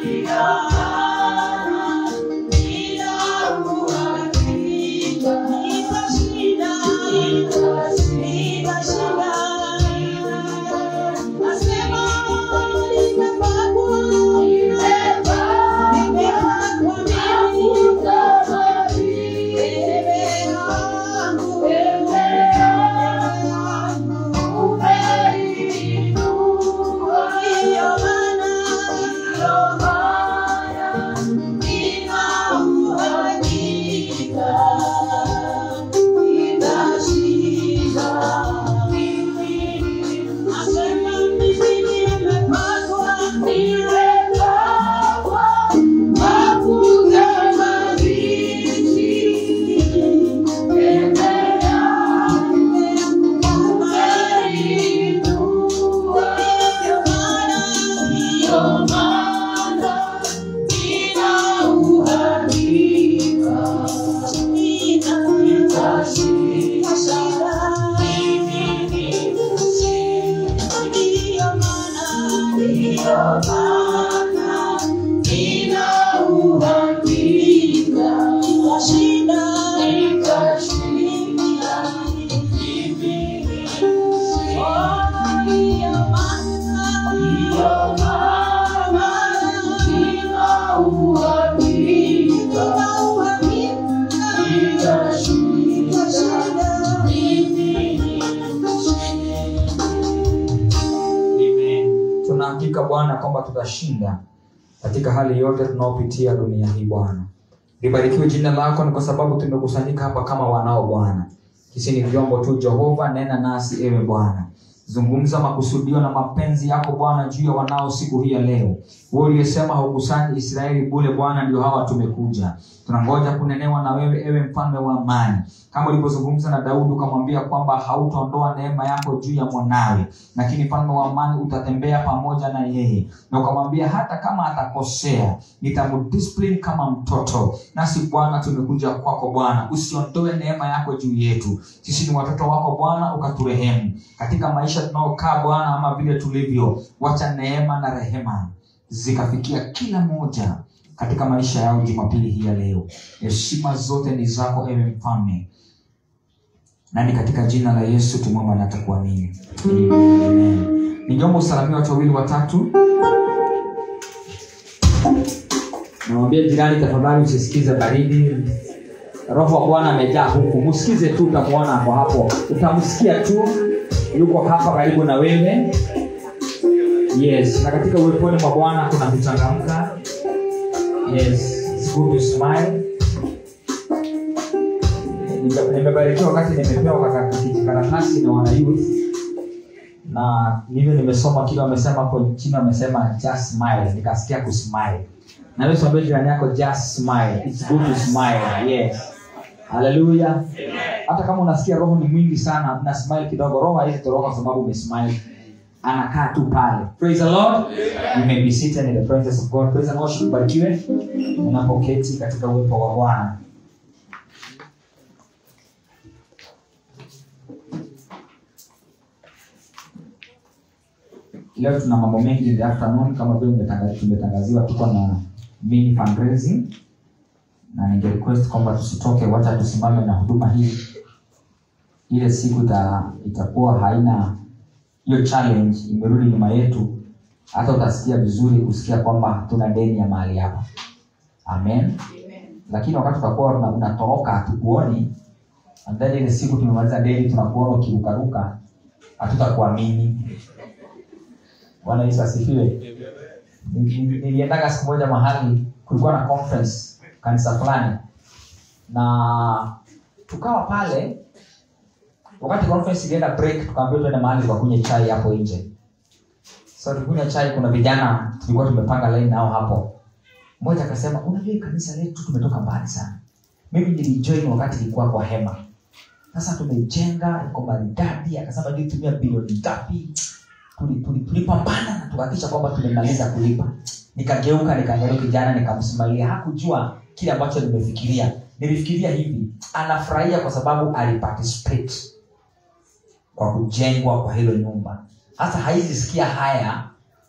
tuna hakika bwana kwamba tutashinda katika hali yote tunaopitia dunia hii bwana libarikiwe jina lako ni kwa sababu tumekusanyika hapa kama wanao bwana sisi ni vyombo tu jehova nena nasi ewe bwana zungumza makusudio na mapenzi yako bwana juu ya wanao siku hii ya leo wewe uliyesema haukusanyi israeli bule bwana ndio hawa tumekuja tunangoja kunenewa na wewe ewe mfalme wa amani kama ulivyozungumza na daudi ukamwambia kwamba hautaondoa neema yako juu ya mwanawe lakini mfalme wa amani utatembea pamoja na yeye na ukamwambia hata kama atakosea nitamdiscipline kama mtoto nasi bwana tumekuja kwako bwana usiondoe neema yako juu yetu sisi ni watoto wako bwana ukaturehemu katika maisha tunaokaa bwana ama vile tulivyo wacha neema na rehema zikafikia kila mmoja katika maisha yao jumapili hii ya leo heshima zote ni zako ewe mfalme nani katika jina la yesu tumwomba na takuamini Amen. ningeomba usalamia watu wawili watatu namwambia jirani tafadhali usisikize baridi roho wa bwana amejaa huku msikize tu utamwona hapo hapo utamsikia tu yuko hapa karibu na wewe yes na katika uweponi mwa bwana kuna kuchangamka yes it's good to smile Nime- nimebarikiwa wakati nimepewa kaka- kijikaratasi na wana youth na hivyo nimesoma kile wamesema hapo chini wamesema just smile nikasikia kusmile na wewe mwambie jirani yako just smile it's good to smile yes haleluya hata kama unasikia roho ni mwingi sana na smile kidogo roho haizi toroka kwa sababu umesmile anakaa tu pale praise the lord you may be seated in the presence of god praise the lord ubarikiwe unapoketi katika uwepo wa bwana leo tuna mambo mengi in the afternoon kama vile umetanga- tumetangaziwa tuko na mini fundraising na ninge request kwamba tusitoke wacha tusimame na huduma hii ile siku ita, itakuwa haina hiyo challenge imerudi nyuma yetu hata utasikia vizuri kusikia kwamba hatuna deni ya mahali hapa amen lakini wakati utakuwa una- unatoroka hatukuoni and then ile siku tumemaliza deni tunakuona ukirukaruka hatutakuamini bwana yesu asifiwe Ni- ni- niliendaga siku moja mahali kulikuwa na conference kanisa fulani na tukawa pale wakati conference ilienda break tukaambiwa tuende mahali tukakunywe chai hapo nje so tukunywa chai kuna vijana tulikuwa tumepanga line nao hapo mmoja akasema unajua hii kanisa letu tumetoka mbali sana mimi nilijoin wakati ilikuwa kwa hema sasa tumeijenga iko maridadi akasema nilitumia bilioni ngapi Tuli- tuli- tulipambana na tukahakikisha kwamba tumemaliza kulipa nikageuka nikaangalia kijana nikamsimalia hakujua kile ambacho nimefikiria nilifikiria hivi anafurahia kwa sababu aliparticipate kwa kujengwa kwa hilo nyumba hasa haizisikia haya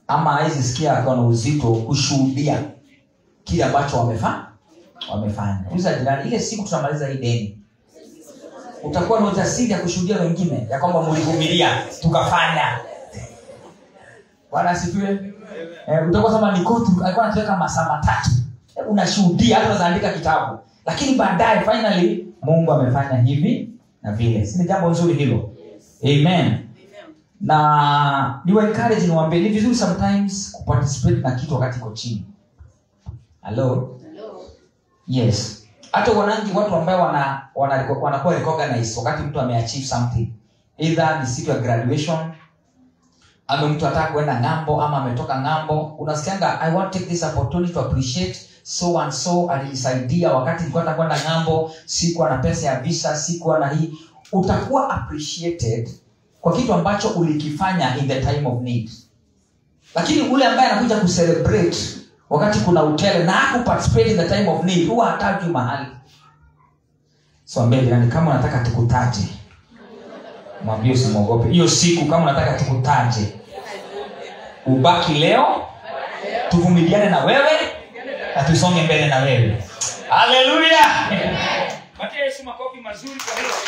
ama hawezi sikia akiwa na uzito kushuhudia kile ambacho wamefa wamefanya uliza jirani ile siku tunamaliza hii deni utakuwa na ujasiri ya kushuhudia wengine ya kwamba mlivumilia tukafanya bwana asifiwe eh, utakuwa sema nikotu alikuwa anatuweka masaa matatu eh, unashuhudia hata unazaandika kitabu lakini baadaye finally mungu amefanya hivi na vile si ni jambo nzuri hilo amen na niwa encourage niwaambie ni vizuri sometimes kuparticipate na kitu wakati iko chini halo yes hata wanangi watu ambao wana, wana, wanakuwa recognized wakati mtu ameachieve something either ni siku ya graduation ama mtu ataka kuenda ng'ambo ama ametoka ng'ambo unasikianga i want to take this opportunity to appreciate so and so alinisaidia wakati nilikuwa nataka kwenda ng'ambo sikuwa na pesa ya visa sikuwa na hii utakuwa appreciated kwa kitu ambacho ulikifanya in the time of need lakini ule ambaye anakuja kucelebrate wakati kuna utele na hakuparticipate in the time of need huwa hatajwi mahali so ambie jirani kama unataka tukutaje mwambie usimwogope hiyo siku kama unataka tukutaje ubaki leo tuvumiliane na wewe na tusonge mbele na wewe haleluya patia yesu makofi mazuri kwa hilo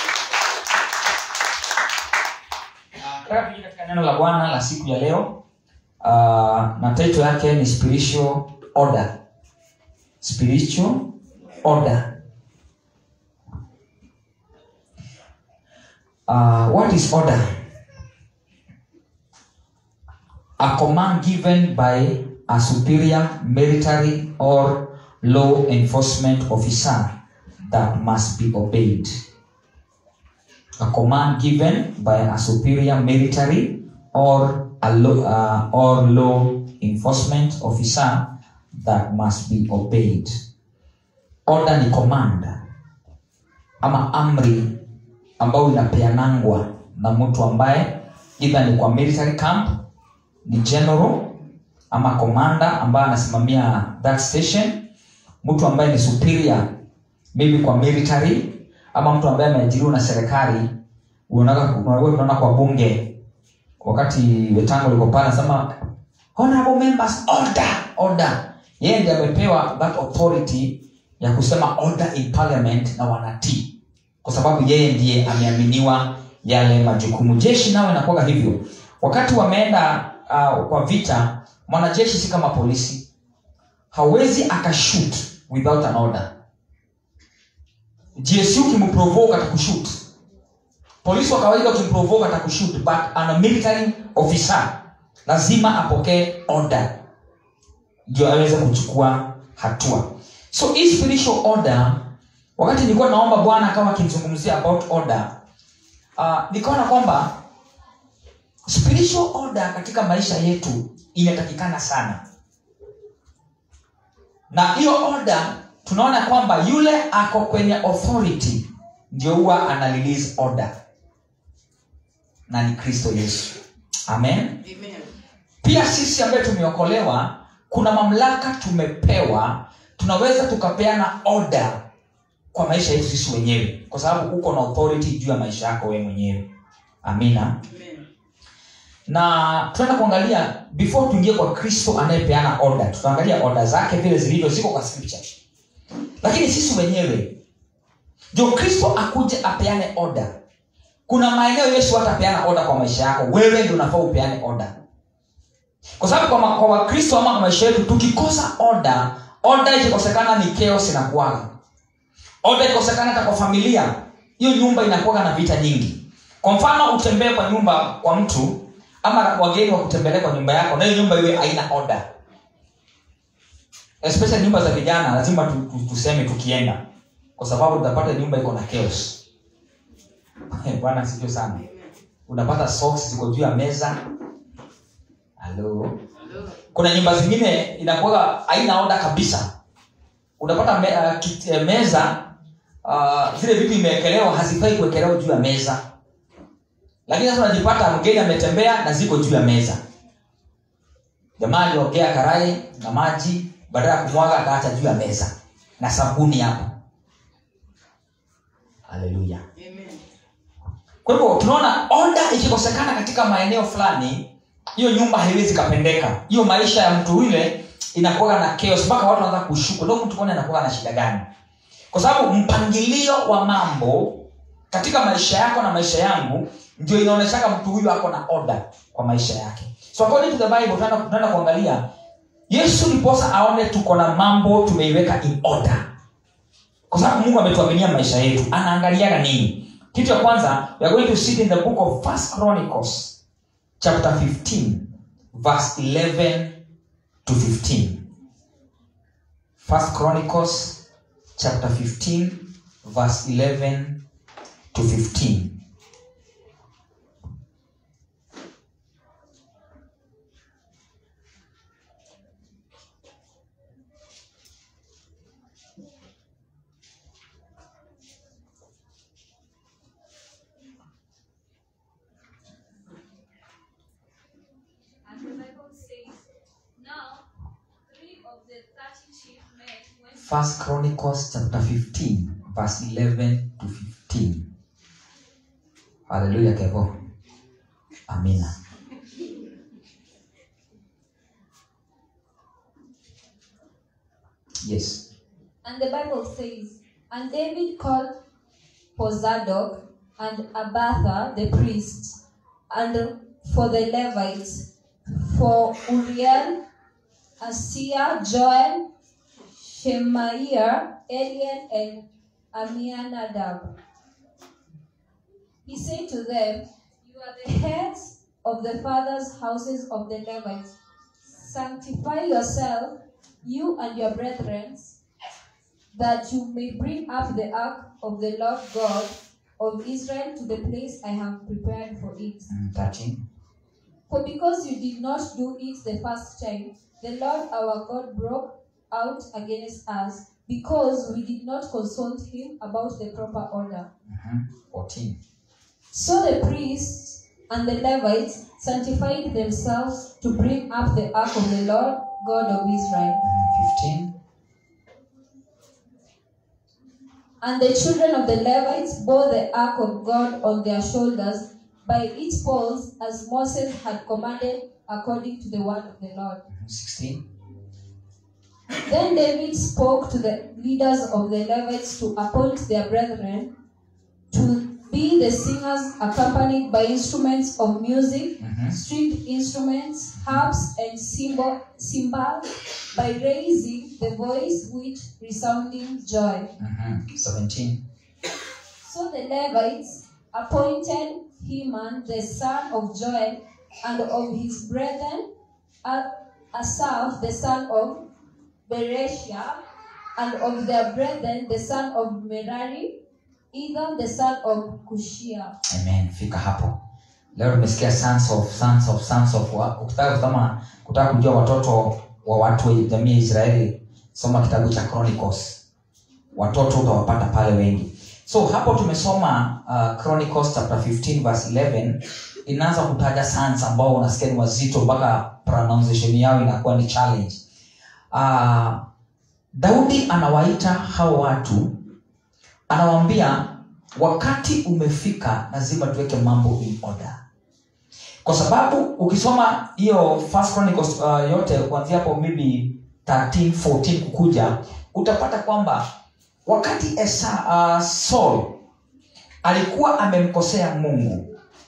nataka kuingia katika neno la bwana la siku ya leo uh, na title yake ni spiritual order spiritual order uh, what is order a command given by a superior military or law enforcement officer that must be obeyed a command given by a superior military or a law, uh, or law enforcement officer that must be obeyed order ni command ama amri ambayo inapeanangwa na mtu ambaye idha ni kwa military camp ni general ama commander ambaye anasimamia that station mtu ambaye ni superior maybe kwa military ama mtu ambaye ameajiriwa na serikali unaona unaona kwa bunge wakati wetango liko pale anasema honorable members order order yeye ndiye amepewa that authority ya kusema order in parliament na wanatii kwa sababu yeye ndiye ameaminiwa yale majukumu jeshi nao inakuwaga hivyo wakati wameenda uh, kwa vita mwanajeshi si kama polisi hawezi akashut without an order gsu ukimprovoke atakushut polisi wa kawaida ukimprovoke atakushut but ana military officer lazima apokee order ndio aweze kuchukua hatua so hii spiritual order wakati nilikuwa naomba bwana akawa akimzungumzia about order uh, nikaona kwamba spiritual order katika maisha yetu inatakikana sana na hiyo order tunaona kwamba yule ako kwenye authority ndio huwa ana release order na ni kristo yesu amen Amen. pia sisi ambaye tumeokolewa kuna mamlaka tumepewa tunaweza tukapeana order kwa maisha yetu sisi wenyewe kwa sababu uko na authority juu ya maisha yako wewe mwenyewe amina Amen. na tunaenda kuangalia before tuingie kwa kristo anayepeana order tutaangalia order zake vile zilivyo ziko kwa scripture lakini sisi wenyewe ndio kristo akuje apeane order kuna maeneo yesu hatapeana order kwa maisha yako wewe ndio unafaa upeane order kwa sababu kwa, ma- kwa wakristo ama kwa maisha yetu tukikosa order order ikikosekana ni chaos inakuaga order ikikosekana hata kwa familia hiyo nyumba inakuaga na vita nyingi kwa mfano utembee kwa nyumba kwa mtu ama wageni wakutembelea kwa nyumba yako na hiyo nyumba iwe haina order especially nyumba za vijana lazima tu, tu, tuseme tukienda kwa sababu utapata nyumba iko na chaos bwana sivyo sana unapata socks ziko juu ya meza halo Hello. kuna nyumba zingine inakuwa haina oda kabisa unapata me, uh, kit, uh, meza uh, zile vitu imewekelewa hazifai kuwekelewa juu ya meza lakini sasa unajipata mgeni ametembea na ziko juu ya meza jamaa aliogea karai na maji badala ya kumwaga akaacha juu ya meza na sabuni hapo haleluya Amen. kwa hivyo tunaona oda ikikosekana katika maeneo fulani hiyo nyumba haiwezi kapendeka hiyo maisha ya mtu yule inakuwa na chaos mpaka watu wanaanza kushuku ndo mtu kwani anakuwa na shida gani kwa sababu mpangilio wa mambo katika maisha yako na maisha yangu ndio inaonyeshaka mtu huyu ako na order kwa maisha yake so according to the bible tunaenda tunaenda kuangalia yesu ndiposa aone tuko na mambo tumeiweka in order kwa sababu mungu ametuaminia maisha yetu anaangaliaga nini kitu ya kwanza we are going to sit in the book of first chronicles chapter 15 verse 11 to 15 first chronicles chapter 15 verse 11 to 15 And the Bible says, Now three of the thirty chief men went first chronicles chapter 15 verse 11 to 15 haleluya kevo amina yes And the Bible says, And David called for Zadok and Abatha the priests, and for the Levites, for Uriel, Asiah, Joel, Shemaiah, Eliel, and Amianadab. He said to them, You are the heads of the fathers' houses of the Levites. Sanctify yourself, you and your brethren, that you may bring up the ark of the Lord God of Israel to the place I have prepared for it. Mm, 13 For because you did not do it the first time, the Lord our God broke out against us, because we did not consult him about the proper order. Mhm. 14 So the priests and the Levites sanctified themselves to bring up the ark of the Lord God of Israel. Mhm. 15 And the children of the Levites bore the ark of God on their shoulders by its poles, as Moses had commanded according to the word of the Lord. Mhm. 16 Then David spoke to the leaders of the Levites to appoint their brethren to be the singers accompanied by instruments of music, Mhm. stringed instruments, harps, and cymbal, cymbals, by raising the voice with resounding joy. Mhm. 17 So the Levites appointed Heman the son of Joel and of his brethren A- Asaph the son of Bereshia and of their brethren the son of Merari, Ethan the son of Kushia. amen fika hapo leo tumesikia sons of sons of sons of wa- ukitaka kusoma kutaka kujua watoto wa watu wa jamii ya israeli soma kitabu cha chronicles watoto utawapata pale wengi so hapo tumesoma uh, chronicles chapter 15 verse 11 inaanza kutaja sons ambao unasikia ni wazito mpaka pronunciation yao inakuwa ni challenge uh, daudi anawaita hao watu anawaambia wakati umefika lazima tuweke mambo in order kwa sababu ukisoma hiyo first chronicles uh, yote kuanzia hapo maybe 13 14 kukuja utapata kwamba wakati Esa, uh, saul alikuwa amemkosea mungu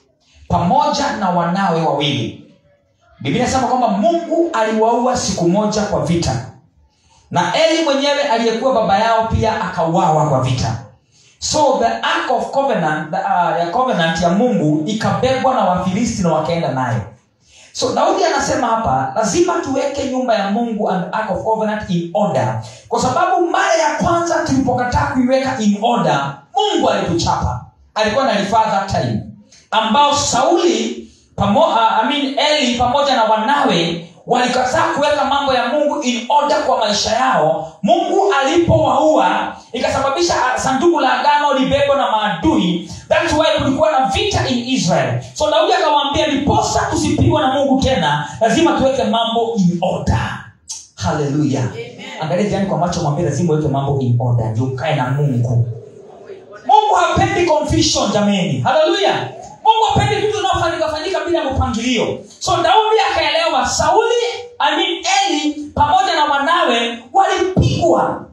pamoja na wanawe wawili biblia inasema kwamba mungu aliwaua siku moja kwa vita na eli mwenyewe aliyekuwa baba yao pia akauawa kwa vita so the ark of covenant, the, uh, ya covenant ya mungu ikabebwa na wafilisti na wakaenda nayo so daudi anasema hapa lazima tuweke nyumba ya mungu and ark of covenant in order kwa sababu mara ya kwanza tulipokataa kuiweka in order mungu alituchapa alikuwa nalifaa that time ambao sauli pamo, uh, I mean, eli pamoja na wanawe walikataa kuweka mambo ya mungu in order kwa maisha yao mungu alipowaua ikasababisha ah, sanduku la agano libebwa na maadui thats why kulikuwa na vita in israel so daudi akawaambia niposa tusipigwa na mungu tena lazima tuweke mambo in order haleluya angalia jirani kwa macho mwambie lazima uweke mambo in order ndio ukae na mungu mungu hapendi confusion jameni haleluya mungu apendi vitu vinaofanyika fanyika bila mpangilio so daudi akaelewa sauli I mean, eli pamoja na wanawe walipigwa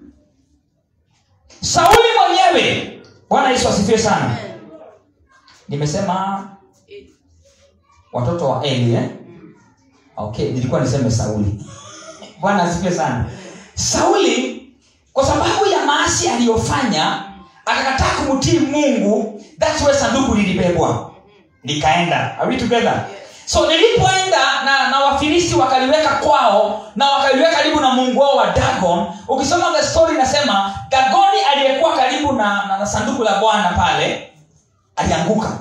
sauli mwenyewe bwana yesu asifiwe sana nimesema watoto wa eli eh? okay nilikuwa niseme sauli bwana asifiwe sana sauli kwa sababu ya maasi aliyofanya akakataa kumtii mungu thats where sanduku lilibebwa likaenda Are we together so nilipoenda na, na wafilisti wakaliweka kwao na wakaliweka karibu na mungu wao wa dagon ukisoma the story inasema dagoni aliyekuwa karibu na, na, na sanduku la bwana pale alianguka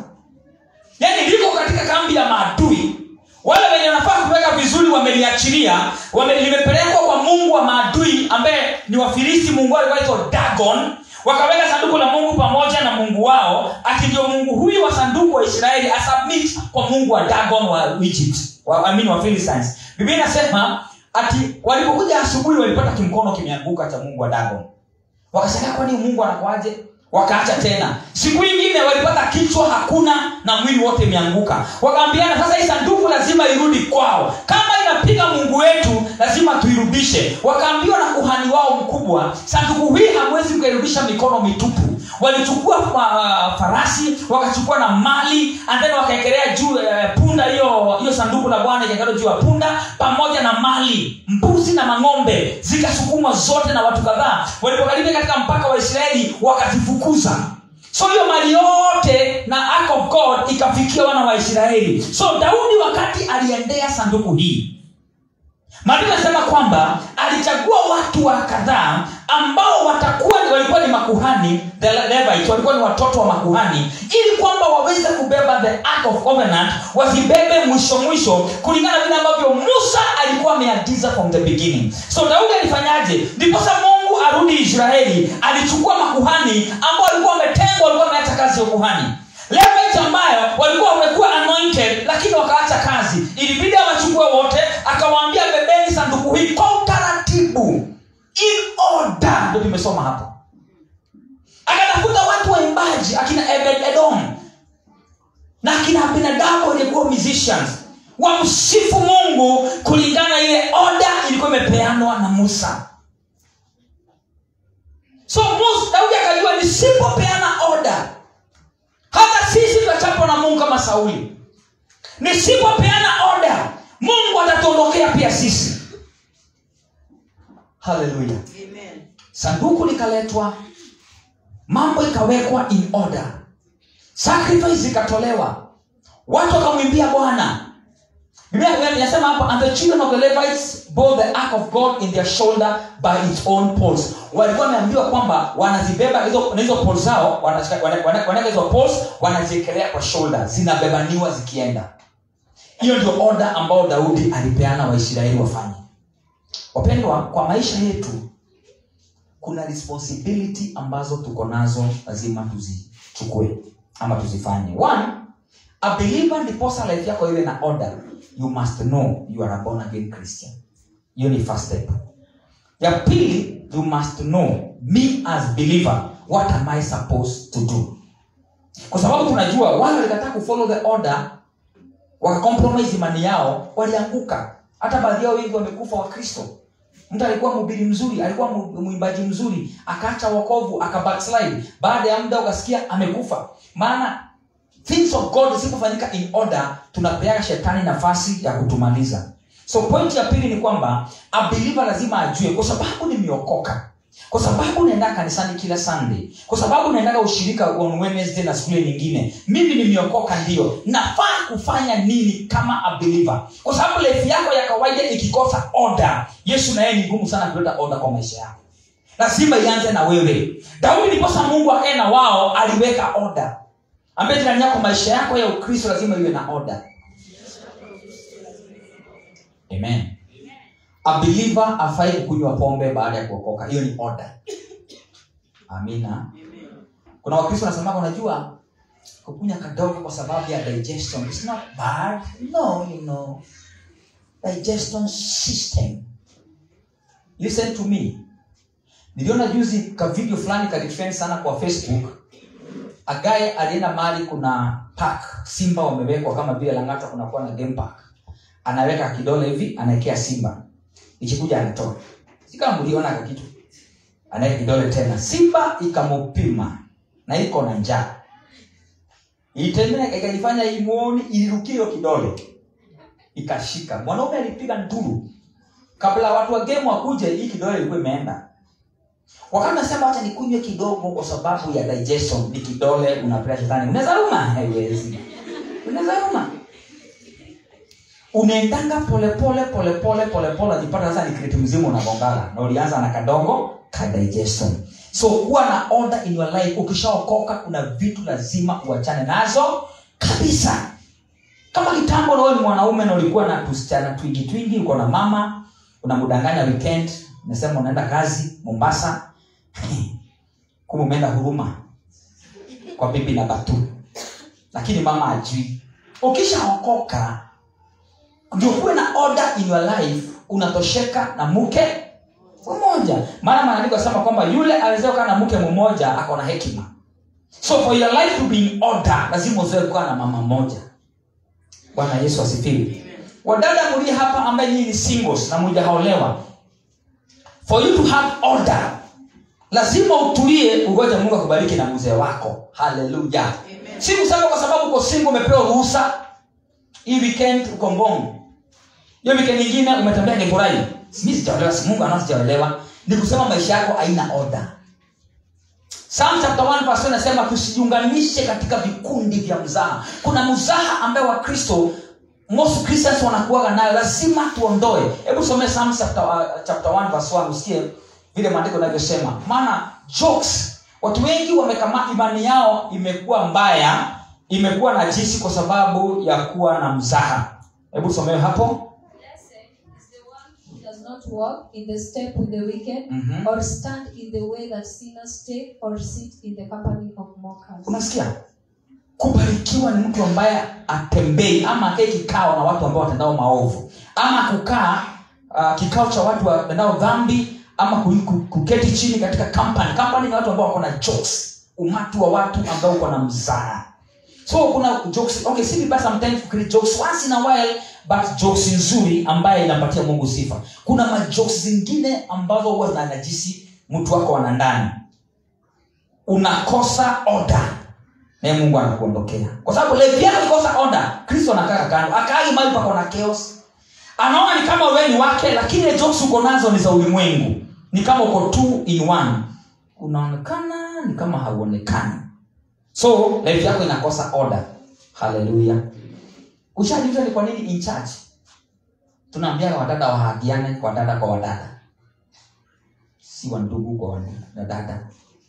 yaani liko katika kambi ya maadui wale wenye wanafaa kuweka vizuri wameliachilia wame, limepelekwa kwa mungu wa maadui ambaye ni wafilisti mungu wao alikuwa dagon wakaweka sanduku la mungu pamoja na mungu wao ati ndio mungu huyu wa sanduku wa israeli asubmit kwa mungu wa dagon wa egypt wa, I mean wa Philistines. biblia inasema ati walipokuja asubuhi walipata kimkono kimeanguka cha mungu wa dagon wakashangaa kwani mungu anakuaje wakaacha tena siku ingine walipata kichwa hakuna na mwili wote imeanguka wakaambiana sasa hii sanduku lazima irudi kwao kama inapiga mungu wetu lazima tuirudishe wakaambiwa na kuhani wao mkubwa sanduku hii hamwezi mkairudisha mikono mitupu walichukua uh, farasi wakachukua na mali and then wakaekelea juu uh, punda hiyo hiyo sanduku la bwana ikaekelewa juu ya punda pamoja na mali mbuzi na mang'ombe zikasukumwa zote na watu kadhaa walipokaribia katika mpaka wa israeli wakazifukuza so hiyo mali yote na ark of god ikafikia wana wa israeli so daudi wakati aliendea sanduku hii maandiko yanasema kwamba alichagua watu wa kadhaa ambao watakuwa ni- walikuwa ni makuhani the Levites, walikuwa ni watoto wa makuhani ili kwamba waweze kubeba the ark of covenant wasibebe mwisho mwisho kulingana na vile ambavyo musa alikuwa ameagiza from the beginning so daudi alifanyaje ndiposa mungu arudi israeli alichukua makuhani ambao walikuwa wametengwa walikuwa wameacha kazi ya ukuhani Levites ambayo walikuwa wamekuwa anointed lakini wakaacha kazi ilibidi awachukue wote akawaambia bebeni sanduku hii kwa utaratibu in order ndio tumesoma hapo akatafuta watu waimbaji akina ebed edom na akina binadamu walikuwa musicians wamsifu mungu kulingana na ile oda ilikuwa imepeanwa na musa so musa daudi akajua nisipopeana oda hata sisi tutachapwa na mungu kama sauli nisipopeana oda mungu atatuondokea pia sisi haleluya sanduku likaletwa mambo ikawekwa in order sacrifice zikatolewa watu wakamwimbia bwana Biblia inasema hapa and the children of the levites bore the ark of god in their shoulder by its own poles walikuwa wameambiwa kwamba wanazibeba hizo na hizo poles zao wanashika- wana- wana- wanaweka hizo poles wanaziekelea kwa shoulder zinabebaniwa zikienda hiyo ndio oda ambayo daudi alipeana waisraeli wafanye wapendwa kwa maisha yetu kuna responsibility ambazo tuko nazo lazima tuzichukue ama tuzifanye one a believer ndiposa life yako iwe na order you must know you are a born again christian hiyo ni first step ya pili you must know me as believer what am i supposed to do kwa sababu tunajua wale walikataa kufollow the order wakacompromise imani yao walianguka hata baadhi yao wengi wamekufa wakristo mtu alikuwa mhubiri mzuri alikuwa mu- mwimbaji mzuri akaacha wokovu akabackslide baada ya muda ukasikia amekufa maana things of god zisipofanyika in order tunapeaga shetani nafasi ya kutumaliza so point ya pili ni kwamba a believer lazima ajue kwa sababu nimeokoka kwa sababu naenda kanisani kila sunday kwa sababu naendaga ushirika on wednesday na siku ile nyingine mimi nimeokoka ndio nafaa kufanya nini kama a believer kwa sababu life yako ya kawaida ikikosa order yesu na yeye ni ngumu sana kuleta order kwa maisha yako lazima ianze na wewe daudi ndiposa mungu akae na wao aliweka order ambaye jirani yako maisha yako ya ukristo lazima iwe na order amen a believer afai kukunywa pombe baada ya kuokoka hiyo ni order amina kuna wakristo wanasemaga unajua kukunya kadogo kwa sababu ya digestion It's not bad no you know digestion system listen to me niliona juzi ka video fulani kalitrend sana kwa facebook agaye alienda mahali kuna park simba wamewekwa kama vile langata kunakuwa na game park anaweka kidole hivi anaekea simba ikikuja anatoa si kama mliona ka kitu anaweka kidole tena simba ikamupima na iko na njaa itembea ikajifanya imuoni ilirukia hiyo kidole ikashika mwanaume alipiga nduru kabla watu wa game wakuje hii kidole ilikuwa imeenda wakati nasema wacha nikunywe kidogo kwa sababu ya digestion ni kidole unapea shetani unaweza ruma haiwezi unaweza ruma unaendanga polepole polepole polepole ajipata sasa ni kreti mzima unagongana na ulianza na kadogo ka digestion so kuwa na order in your life ukishaokoka kuna vitu lazima uachane nazo kabisa kama kitambo na wewe ni mwanaume na ulikuwa na tusichana twingi twingi uko na mama unamdanganya weekend unasema unaenda kazi mombasa kumbe umeenda huruma kwa bibi na batu lakini mama ajui ukishaokoka ndio kuwe na order in your life unatosheka na mke mmoja maana maandiko asema kwamba yule awezea kukaa na mke mmoja ako na hekima so for your life to be in order lazima uzoe kukaa na mama moja bwana yesu asifiwe wadada mlie hapa ambaye nyinyi ni singles na mujahaolewa for you to have order lazima utulie ugoja mungu akubariki na mzee wako haleluya si kusema kwa sababu uko single umepewa ruhusa hii weekend uko mbongo hiyo weekend nyingine umetembea gekurai mi sijaolewa si mungu anao sijaolewa ni kusema maisha yako haina order Psalm chapter 1 verse 1 inasema tusijiunganishe katika vikundi vya mzaha kuna mzaha ambaye wakristo most christians wanakuaga nayo lazima tuondoe hebu somee Psalm chapter, uh, chapter 1 verse 1 usikie vile maandiko inavyosema maana jokes watu wengi wamekama imani yao imekuwa mbaya imekuwa na jisi kwa sababu ya kuwa na mzaha hebu somewe hapo Blessed is the one He does not walk in the step with the wicked, Mhm. or stand in the way that sinners take, or sit in the company of mockers. unasikia kubarikiwa ni mtu ambaye atembei ama akae kikao na watu ambao watendao maovu ama kukaa uh, kikao cha watu watendao dhambi ama ku- ku- kuketi chini katika company company ni watu ambao wako na jokes umati wa watu ambao uko na mzara so kuna jokes okay si vibaya sometimes kukiri jokes once in a while but jokes nzuri ambaye inampatia mungu sifa kuna majokes zingine ambazo huwa zinanajisi mtu wako wana ndani unakosa order naye mungu anakuondokea kwa sababu levi yako ikosa order kristo anakaa kando akaagi mali pako na chaos anaona ni kama wewe ni wake lakini ile jokes uko nazo ni za ulimwengu ni kama uko two in one unaonekana ni kama hauonekani so life yako inakosa order haleluya ushajuza ni kwa nini in church tunaambia wadada wahagiane wadada kwa wadada si wandugu kwa wadada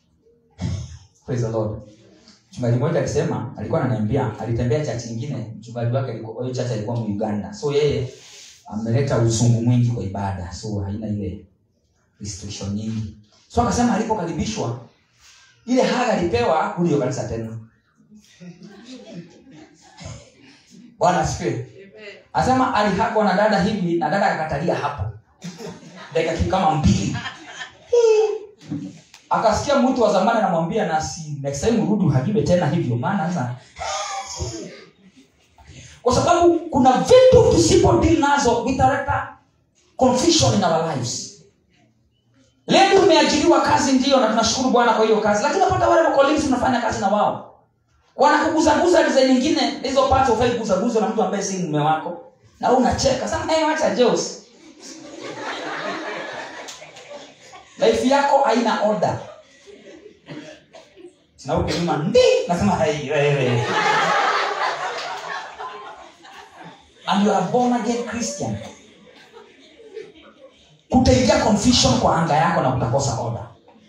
praise the lord mchungaji mmoja akisema alikuwa ananiambia alitembea chachi ingine mchungaji wake alikuwa hiyo chachi alikuwa muuganda so yeye ameleta uzungu mwingi kwa ibada so haina ile restriction nyingi so akasema alipokaribishwa ile haga alipewa kuli hiyo kanisa tena bwana asifiwe anasema alihakwa na dada hivi na dada akakatalia hapo dakika kitu kama mbili akasikia mtu wa zamani anamwambia na si next time urudi uhagiwe tena hivyo maana sasa kwa sababu kuna vitu tusipo deal nazo vitaleta confusion in our lives leo umeajiriwa kazi ndio na tunashukuru bwana kwa hiyo kazi lakini unapata wale colleagues unafanya kazi na wao wanakuguzaguza design nyingine hizo parts ufai kuguzaguzwa na mtu ambaye si mume wako na wewe unacheka sasa hey, wacha jokes life yako haina order na huko nyuma ndi nasema hai wewe and you are born again christian kutaingia confusion kwa anga yako na kutakosa order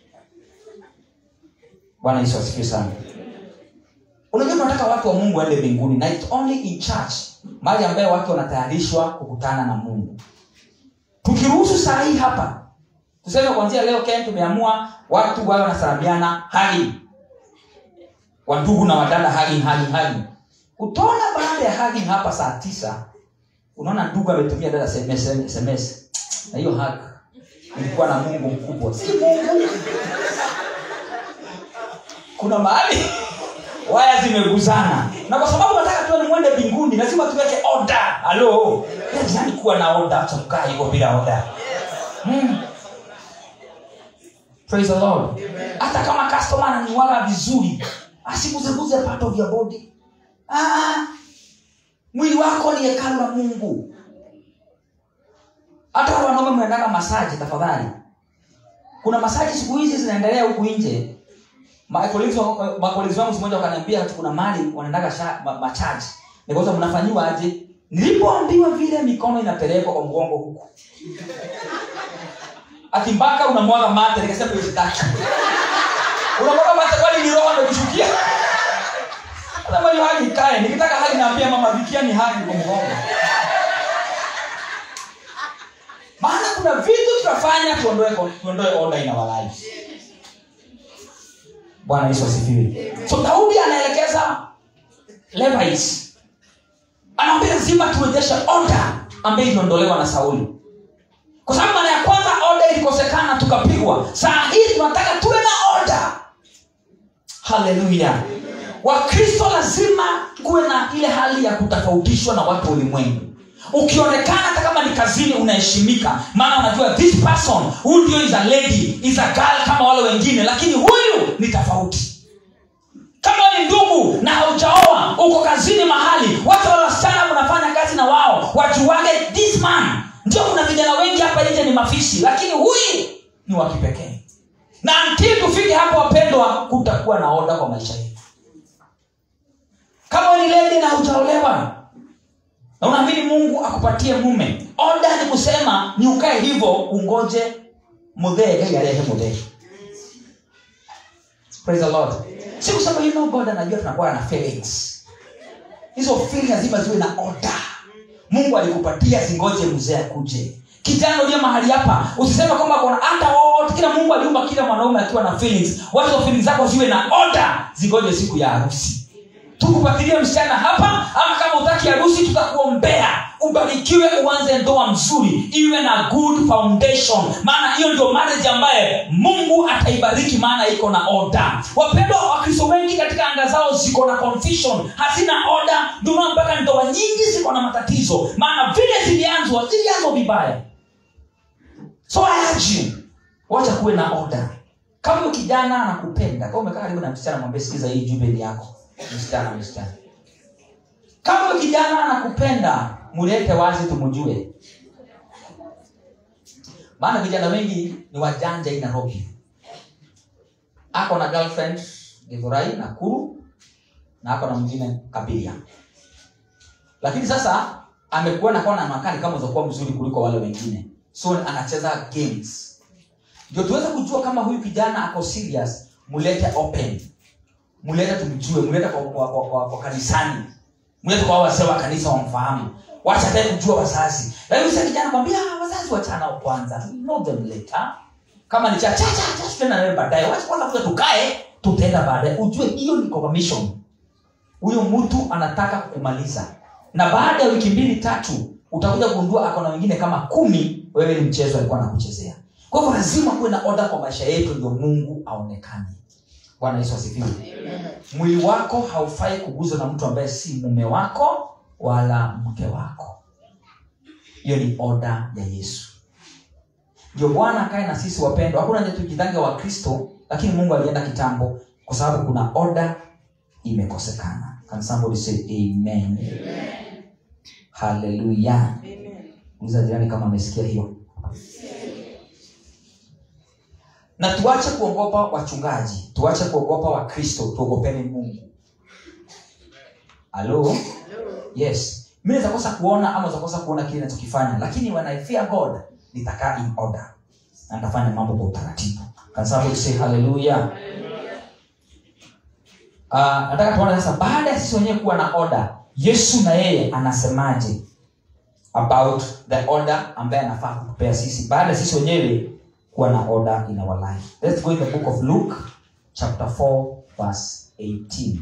bwana yesu asifiwe sana unajua tunataka watu wa mungu waende mbinguni na it's only in church mahali ambaye watu wanatayarishwa kukutana na mungu tukiruhusu saa hii hapa tuseme kuanzia leo ken tumeamua watu wawe wanasalamiana hali wandugu na wadada hali hali hali utaona baada ya hagi hapa saa tisa unaona ndugu ametumia dada sms, SMS. na hiyo hag ilikuwa na mungu mkubwa si mungu kuna mahali waya zimeguzana na kwa sababu nataka tuwe ni mwende mbinguni lazima tuweke oda halo yani kuwa na oda acha kukaa hivyo bila oda hmm. praise the lord hata kama customer ananiwaga vizuri asiguzeguze part of your body ah, mwili wako ni hekalu la mungu hata wale wanaume mnaendaga masaji tafadhali kuna masaji siku hizi zinaendelea huku nje makolezi wangu simoja wakaniambia ati kuna mali wanaendaga sha- ma- machaji nikauza mnafanyiwa aje nilipoambiwa vile mikono inapelekwa kwa mgongo huku ati mpaka unamwaga mate nikasema hiyo sitaki unamwaga mate kwani ni roho amekushukia kama hiyo hali ikae nikitaka hali naambia mama vikia ni hali kwa mgongo maana kuna vitu tunafanya tuondoe tuondoe order in our lives bwana yesu asifiwe so daudi anaelekeza levites anawambia lazima turejeshe order ambayo iliondolewa na sauli kwa sababu mara ya kwanza order ilikosekana tukapigwa saa hii tunataka tuwe na order haleluya wakristo lazima kuwe na ile hali ya kutofautishwa na watu wa ulimwengu ukionekana hata kama ni kazini unaheshimika maana unajua this person huyu ndio is a lady is a girl kama wale wengine lakini huyu ni tofauti kama ni ndugu na haujaoa uko kazini mahali watu wa wasichana mnafanya kazi na wao wajuage this man ndio kuna vijana wengi hapa nje ni mafisi lakini huyu ni wa kipekee na until tufike hapo wapendwa kutakuwa na oda kwa maisha yetu kama ni ledi na hujaolewa na unaamini mungu akupatie mume oda ni kusema ni ukae hivyo ungoje mudhee yarehe mudhee praise the lord si kusema you know god anajua tunakuwa na feelings hizo feelings lazima ziwe na order mungu alikupatia zingoje mzee akuje kijana uliye mahali hapa usiseme kwamba kuna hata wote kila mungu aliumba kila mwanaume akiwa na feelings wacha feelings zako ziwe na order zingoje siku ya harusi tukupatilie msichana hapa ama kama utaki harusi tutakuombea ubarikiwe uanze ndoa mzuri iwe na good foundation maana hiyo ndio marriage ambaye mungu ataibariki maana iko na oda wapendwa wakristo wengi katika anga zao ziko na confusion hazina oda ndio maana mpaka ndoa nyingi ziko na matatizo maana vile zilianzwa zilianzwa vibaya so I urge you wacha kuwe na oda kama huyo kijana anakupenda kama umekaa karibu na msichana mwambie sikiza hii jumbe ni yako msichana msichana kama huyo kijana anakupenda mulete wazi tumjue maana vijana wengi ni wajanja hii nairobi ako na girlfriend githurai nakuru na ako na mwingine kabiria lakini sasa amekuwa nakuwa na makali kama uzakuwa mzuri kuliko wale wengine so anacheza games ndio tuweze kujua kama huyu kijana ako serious mulete open mulete tumjue mulete kwa, kwa, kwa, kwa, kwa kanisani mulete kwa wazee wa kanisa wamfahamu wacha tae kujua wazazi lakini sasa kijana kwambia "Ah, wazazi wachanao kwanza know them later kama ni cha cha cha cha tutaenda nawe baadaye wacha kwanza kuja tukae tutaenda baadaye ujue hiyo ni confirmation huyo mtu anataka kukumaliza na baada ya wiki mbili tatu utakuja kugundua ako na wengine kama kumi wewe ni mchezo alikuwa anakuchezea kwa hivyo lazima kuwe na oda kwa maisha yetu ndio mungu aonekane bwana yesu asifiwe mwili wako haufai kuguzwa na mtu ambaye si mume wako wala mke wako hiyo ni oda ya yesu ndio bwana akae na sisi wapendwa hakuna nje tujitange wa kristo lakini mungu alienda kitambo kwa sababu kuna oda imekosekana Can somebody say amen, haleluya uliza jirani kama amesikia hiyo na tuache kuogopa wachungaji tuache kuogopa wakristo tuogopeni mungu halo yes mi nazakosa kuona ama zakosa kuona kile nachokifanya lakini when i fear god nitakaa in order na nitafanya mambo kwa utaratibu Can somebody say haleluya uh, nataka tuone sasa baada ya sisi wenyewe kuwa na order yesu na yeye anasemaje about the order ambaye anafaa kutupea sisi baada ya sisi wenyewe kuwa na order in our life let's go in the book of luke chapter 4 verse 18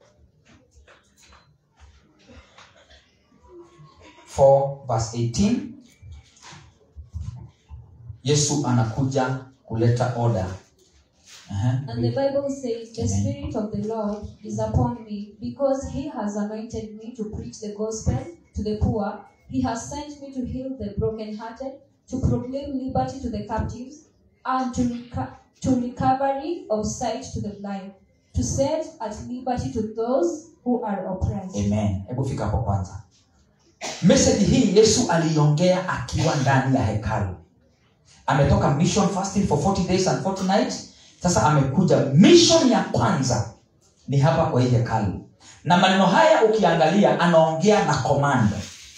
4 verse 18 yesu anakuja kuleta order Aha. And the Bible says, The Spirit of the Lord is upon me, because He has anointed me to preach the gospel to the poor. He has sent me to heal the brokenhearted, to proclaim liberty to the captives, and to, reco- to recovery of sight to the blind, to set at liberty to those who are oppressed. amen hebu fika hapo kwanza meseji hii yesu aliiongea akiwa ndani ya hekalu ametoka mission fasting for 40 days and 40 nights sasa amekuja mission ya kwanza ni hapa kwa hii hekalu na maneno haya ukiangalia anaongea na command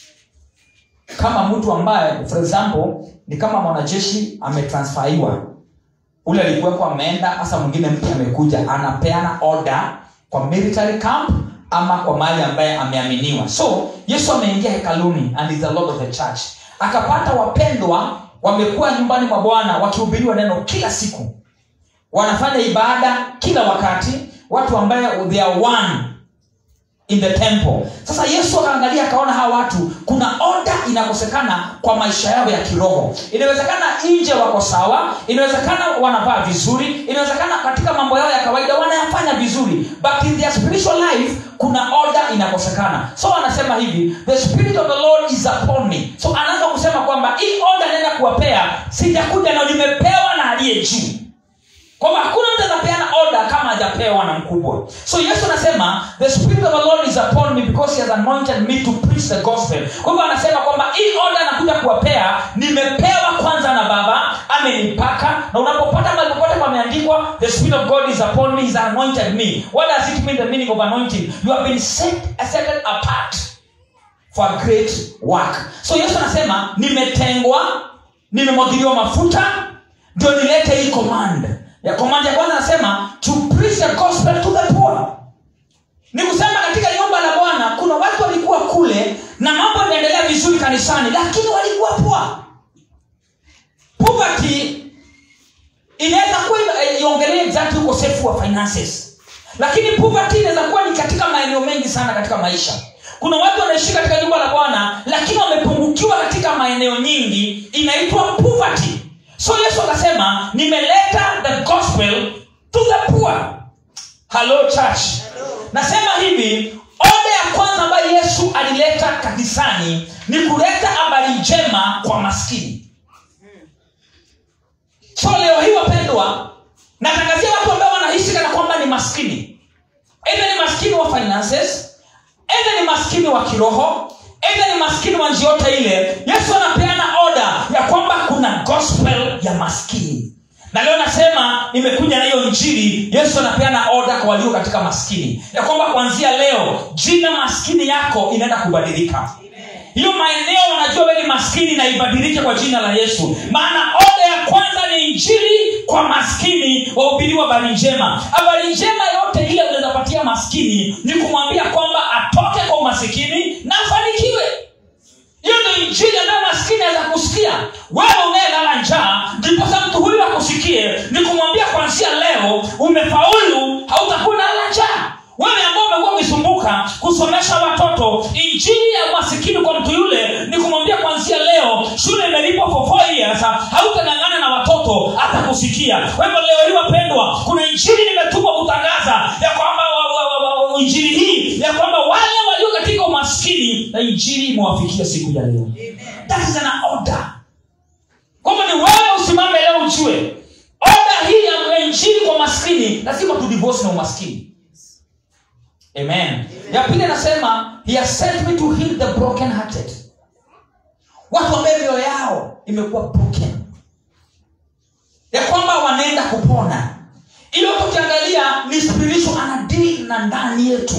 kama mtu ambaye for example ni kama mwanajeshi ametransfaiwa ule alikuwepo ameenda hasa mwingine mpya amekuja anapeana order kwa military camp ama kwa mahali ambaye ameaminiwa so yesu ameingia hekaluni and is the lord of the church akapata wapendwa wamekuwa nyumbani mwa bwana wakihubiriwa neno kila siku wanafanya ibada kila wakati watu ambaye they are one in the temple sasa yesu akaangalia akaona hawa watu kuna oda inakosekana kwa maisha yao ya kiroho inawezekana nje wako sawa inawezekana wanavaa vizuri inawezekana katika mambo yao ya kawaida wanayafanya vizuri but in their spiritual life kuna oda inakosekana so anasema hivi the spirit of the lord is upon me so anaanza kusema kwamba hii oda naenda kuwapea sijakuja na nimepewa na aliye juu kwamba hakuna mtu atapeana oda kama hajapewa na mkubwa so yesu anasema the spirit of the lord is upon me because he has anointed me to preach the gospel kwa hivyo anasema kwamba hii oda anakuja kuwapea nimepewa kwanza na baba amenipaka na unapopata mahali popote pameandikwa the spirit of god is upon me he has anointed me what does it mean the meaning of anointing you have been set, set apart for a great work so yesu anasema nimetengwa nimemwagiliwa mafuta ndio nilete hii command ya command ya kwanza anasema to preach the gospel to the poor ni kusema katika nyumba la bwana kuna watu walikuwa kule na mambo yanaendelea vizuri kanisani lakini walikuwa poa poverty inaweza kuwa ina- iongelee exactly ukosefu wa finances lakini poverty inaweza kuwa ni katika maeneo mengi sana katika maisha kuna watu wanaishi katika nyumba la bwana lakini wamepungukiwa katika maeneo nyingi inaitwa poverty so yesu akasema nimeleta the gospel to the poor hello church nasema hivi oda ya kwanza ambayo yesu alileta kanisani ni kuleta habari njema kwa maskini so leo hii wapendwa natangazia watu ambao wanaishi kana kwamba ni maskini eidha ni maskini wa finances eidha ni maskini wa kiroho eidha ni maskini wa njia yote ile yesu anapeana oda ya kwamba kuna gospel ya maskini na leo nasema nimekuja na hiyo njiri yesu anapeana oda kwa walio katika maskini ya kwamba kuanzia leo jina maskini yako inaenda kubadilika hiyo maeneo wanajua wewe ni maskini na ibadilike kwa jina la yesu maana oda ya kwanza ni injili kwa maskini wahubiriwa habari njema habari njema yote ile unawezapatia maskini ni kumwambia kwamba atoke kwa umasikini na afanikiwe hiyo ndio injili ambayo maskini aweza kusikia wewe unayelala njaa ndiposa mtu huyu akusikie ni kumwambia kwanzia leo umefaulu hautakuwa nalala njaa wewe ambao umekuwa ukisumbuka kusomesha watoto injili ya masikini kwa mtu yule ni kumwambia kwanzia leo shule imelipwa for four years hautangangana na watoto atakusikia kwa hivyo leo hii wapendwa kuna injili nimetumwa kutangaza ya kwamba wa, wa, wa, wa, injili hii ya kwamba wale walio katika umaskini na injili imewafikia siku ya leo that is an order kwamba ni wewe usimame leo ujue oda hii ya injili kwa maskini lazima tudivosi na umaskini amen ya pili anasema he has sent me to heal the broken hearted watu ambaye mioyo yao imekuwa broken ya kwamba wanaenda kupona ilo tukiangalia ni spiritual anadili na ndani yetu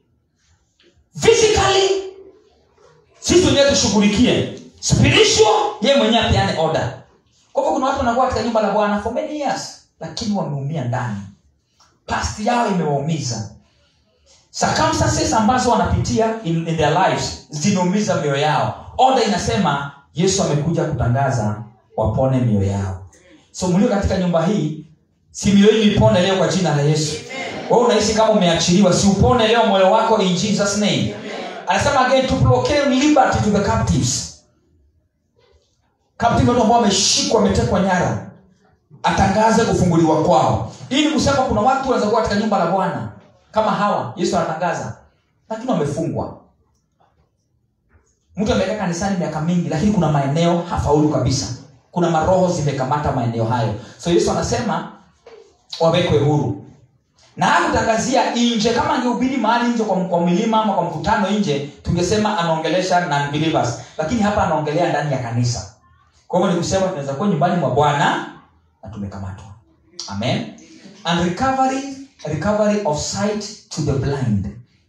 physically sisi wenyewe tushughulikie spiritual yeye mwenyewe apeane order kwa hivyo kuna watu wanakuwa katika nyumba la bwana for many years lakini wameumia ndani past yao imewaumiza circumstances ambazo wanapitia in, in their lives zimeumiza mioyo yao oda inasema yesu amekuja kutangaza wapone mioyo yao so mlio katika nyumba hii si mioyo yenu ipone leo kwa jina la yesu wewe unahisi kama umeachiliwa si upone leo moyo wako in jesus name anasema again to proclaim liberty to the captives captive watu ambao wameshikwa wametekwa nyara atangaze kufunguliwa kwao hii ni kusema kuna watu wanaweza kuwa katika nyumba la bwana kama hawa yesu anatangaza lakini wamefungwa mtu amekaa kanisani miaka mingi lakini kuna maeneo hafaulu kabisa kuna maroho zimekamata maeneo hayo so yesu anasema wawekwe huru na hakutangazia nje kama angehubiri mahali nje kwa, kwa milima ama kwa mkutano nje tungesema anaongelesha non-believers lakini hapa anaongelea ndani ya kanisa kwa hivyo ni kusema tunaweza kuwa nyumbani mwa bwana na tumekamatwa amen and recovery recovery of sight to the blind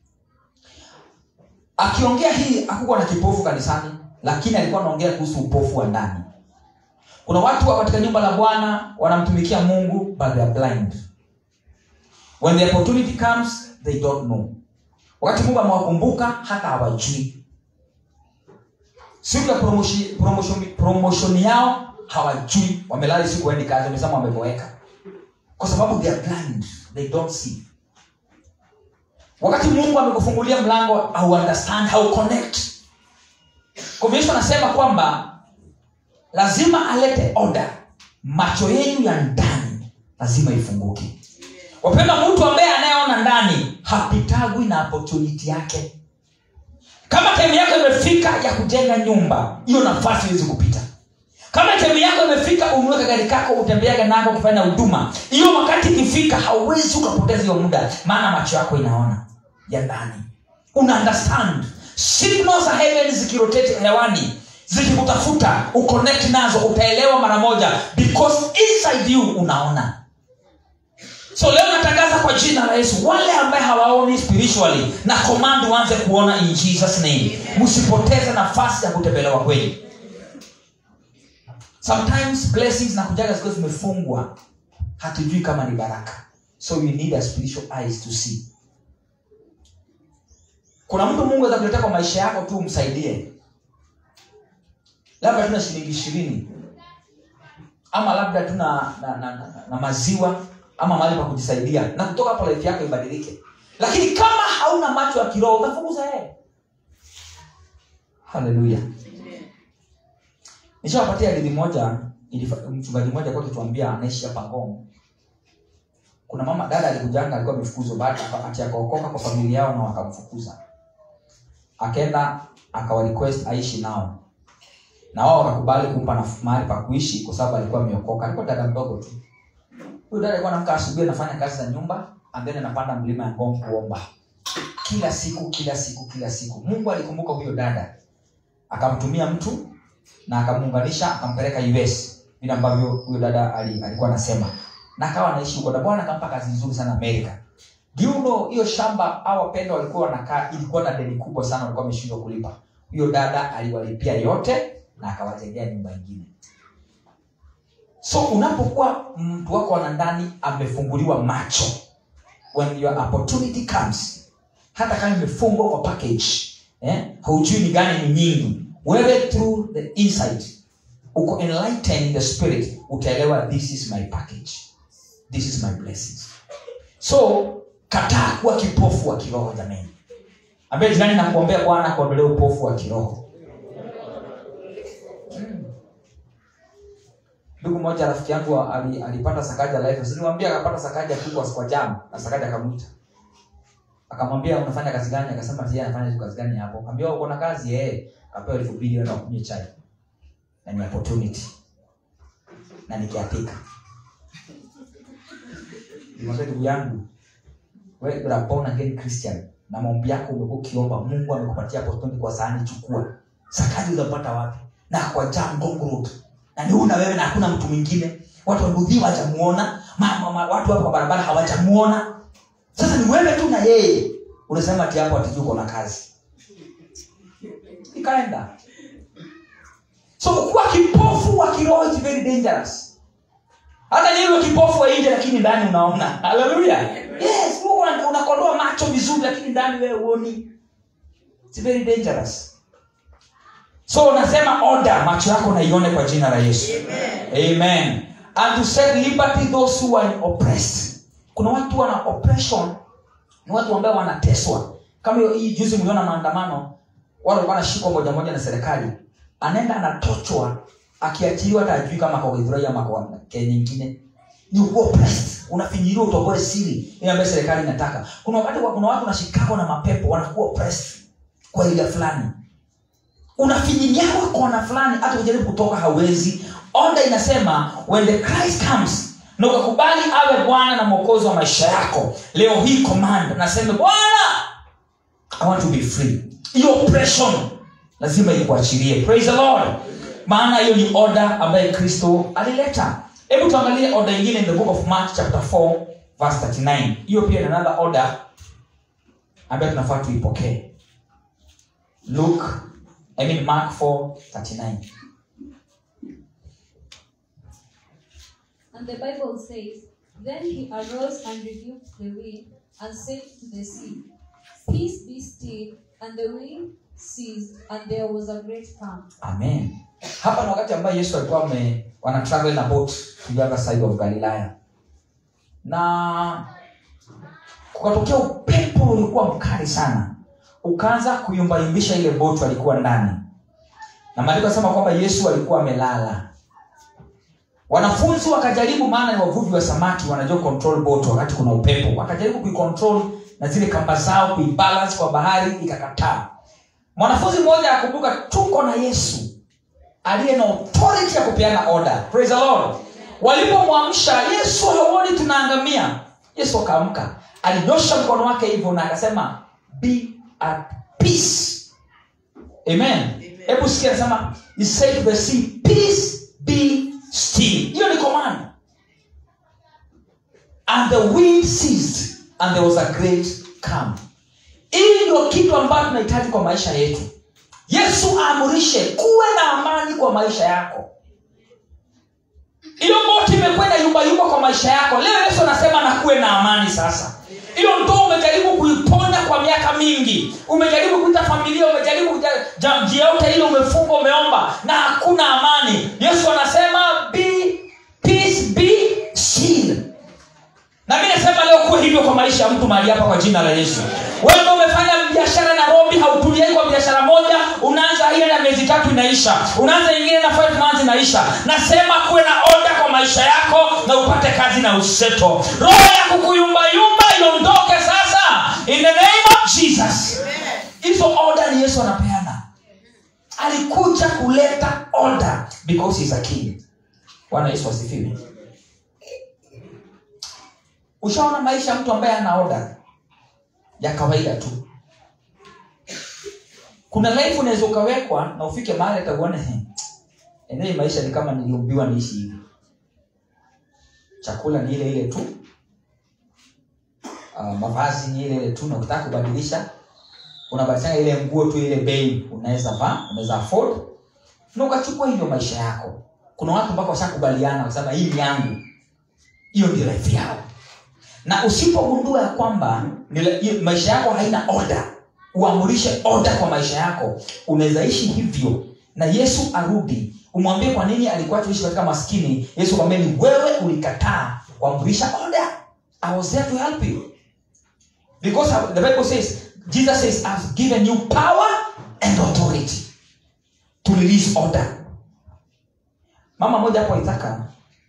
akiongea hii hakukuwa na kipofu kanisani lakini alikuwa anaongea kuhusu upofu wa ndani kuna watu wa katika nyumba la bwana wanamtumikia mungu but they are blind when the opportunity comes they don't know wakati mungu amewakumbuka hata hawajui siku ya promotion, promotion, promotion yao hawajui wamelala siku waendi kazi wamesema wameboeka kwa sababu they are blind they don't see wakati mungu amekufungulia mlango au understand how connect kwa hivyo yesu anasema kwamba lazima alete order macho yenu ya ndani lazima ifunguke wapenda mtu ambaye anayeona ndani hapitagwi na opportunity yake kama time yako imefika ya kujenga nyumba hiyo nafasi iwezi kupita kama time yako imefika ununue gari kako utembeage nako ukifanya huduma hiyo wakati ikifika hauwezi ukapoteza hiyo muda maana macho yako inaona ya ndani una understand signals za heaven zikirotate hewani zikikutafuta uconnect nazo utaelewa mara moja because inside you unaona so leo natangaza kwa jina la yesu wale ambaye hawaoni spiritually na command uanze kuona in jesus name msipoteze nafasi ya kutembelewa kweli sometimes blessings na kujaga zikiwa zimefungwa hatujui kama ni baraka so you need a spiritual eyes to see kuna mtu mungu aweza kuletea kwa maisha yako tu umsaidie labda tuna shilingi ishirini ama labda tuna na, na, na, na maziwa ama mahali pa kujisaidia na kutoka hapo life yako ibadilike lakini kama hauna macho ya kiroho utafukuza yeye haleluya nishawapatia hadithi moja ilifa- mchungaji mmoja kwa kituambia anaishi hapa ngong kuna mama dada alikujanga alikuwa amefukuzwa baada ati akaokoka kwa familia yao na wakamfukuza akaenda akawa request aishi nao na wao wakakubali kumpa naf- mahali pa kuishi kwa sababu alikuwa ameokoka alikuwa dada mdogo tu huyu dada alikuwa anamka asubuhi anafanya kazi za nyumba and then anapanda mlima ya ngong kuomba kila siku kila siku kila siku mungu alikumbuka huyo dada akamtumia mtu na akamuunganisha akampeleka us vile ambavyo huyo dada ali- alikuwa anasema na akawa anaishi huko na bwana akampa kazi nzuri sana amerika Do you know hiyo shamba au wapendwa walikuwa wanakaa ilikuwa na deni kubwa sana walikuwa wameshindwa kulipa huyo dada aliwalipia yote na akawajengea nyumba ingine so unapokuwa mtu wako ana ndani amefunguliwa macho when your opportunity comes hata kama imefungwa kwa package eh, haujui ni gani ni nyingi wewe through the insight uko enlightened in the spirit utaelewa this is my package this is my blessings so kataa kuwa kipofu wa kiroho jamani ambaye jirani nakuombea bwana kuondolee upofu wa kiroho Mm. ndugu mmoja rafiki yangu ali- alipata sakaja life siniwambia akapata sakaja tu kwa kwa jam na sakaja akamwita akamwambia unafanya kazi gani akasema yeye anafanya tu kazi gani hapo akamwambia uko na kazi eh akapewa elfu mbili enda kunywa chai na ni opportunity na nikiapika nimwambia ndugu yangu wewe you are born again christian na maombi yako umekuwa ukiomba mungu amekupatia opportunity kwa sahani chukua sakaji utapata wapi na kwa jam Ngong road na ni una wewe na hakuna mtu mwingine watu wabudhi hawajamuona ma, ma, ma, watu hapo kwa barabara hawajamuona sasa ni wewe tu na yeye unasema ati hapo atijui uko na kazi ikaenda so kuwa kipofu wa kiroho is very dangerous hata niwe kipofu wa nje lakini ndani unaona haleluya yes Mungu una- unakodoa macho vizuri lakini ndani wewe uoni It's very dangerous so unasema order macho yako naione kwa jina la yesu amen and to set liberty those who are oppressed kuna watu wana oppression ni watu ambao wanateswa kama hiyo hii juzi mliona maandamano wale walikuwa wanashikwa moja moja na serikali anaenda anatochwa akiachiliwa hata ajui kama kwa Githurai ama kwa Kenya nyingine ni uko oppressed unafinyiliwa utoboe siri ile ambayo serikali inataka kuna wakati wa- kuna watu nashikako na mapepo wanakuwa oppressed kwa ile fulani unafinyiliwa kona fulani hata kujaribu kutoka hauwezi onda inasema when the christ comes na ukakubali awe bwana na mwokozi wa maisha yako leo hii command nasema bwana i want to be free hiyo oppression lazima ikuachilie praise the lord maana hiyo ni order ambaye kristo alileta hebu tuangalie order ingine in the book of mark chapter 4 verse 39 hiyo pia ni another order ambayo tunafaa tuipokee luke i mean mark 4 39 And the Bible says, Then he arose and rebuked the wind and said to the sea, Peace be still. And the wind ceased, and there was a great calm. amen hapa ni wakati ambayo yesu alikuwa ame wana travel na boat to the other side of galilaya na kukatokea upepo ulikuwa mkali sana ukaanza kuyumbayumbisha ile boat alikuwa ndani na maandiko anasema kwamba yesu alikuwa amelala wanafunzi wakajaribu maana ni wavuvi wa samaki wanajua control boat wakati kuna upepo wakajaribu kuicontrol na zile kamba zao kuibalance kwa bahari ikakataa mwanafunzi mmoja akumbuka tuko na yesu aliye na authority ya kupeana order praise the lord walipomwamsha yesu hauoni tunaangamia yesu akaamka alinyosha mkono wake hivyo na akasema be at peace amen hebu sikia anasema he said to the sea peace be still hiyo ni command and the wind ceased and there was a great calm hii ndio kitu ambacho tunahitaji kwa maisha yetu yesu aamurishe kuwe na amani kwa maisha yako hiyo boti imekwenda yumbayumba kwa maisha yako leo yesu anasema na kuwe na amani sasa hiyo ndoa umejaribu kuiponda kwa miaka mingi umejaribu kuita familia umejaribu kuja- ja- njia yote ile umefunga umeomba na hakuna amani yesu anasema be peace be still na mi nasema leo kuwe hivyo kwa maisha ya mtu mahali hapa kwa jina la yesu wewe umefanya biashara nairobi hautuliai kwa biashara moja unaanza ile na miezi tatu inaisha unaanza ingine na five months inaisha nasema kuwe na oda kwa maisha yako na upate kazi na useto roho ya kukuyumbayumba iondoke sasa in the name of jesus hizo oda ni yesu anapeana alikuja kuleta order because he's a king bwana yesu asifiwe ushaona maisha ya mtu ambaye ana oda ya kawaida tu kuna life unaweza ukawekwa na ufike mahali atakuona eneo hii maisha ni kama niliumbiwa niishi hivi chakula ni ile ile tu uh, mavazi ni ile ile tu na ukitaka kubadilisha unabadilishanga ile nguo tu ile bei unaweza vaa unaweza afford na ukachukua hivyo maisha yako kuna watu mpaka washakubaliana wasema hii ni yangu hiyo ndio life yao na usipogundua ya kwamba nile- hiyo maisha yako haina order uamurishe order kwa maisha yako unaweza ishi hivyo na yesu arudi umwambie kwa nini alikuwa tuishi katika maskini yesu kwambia ni wewe ulikataa kuamurisha order i was there to help you because the bible says jesus says i've given you power and authority to release order mama moja hapo aitaka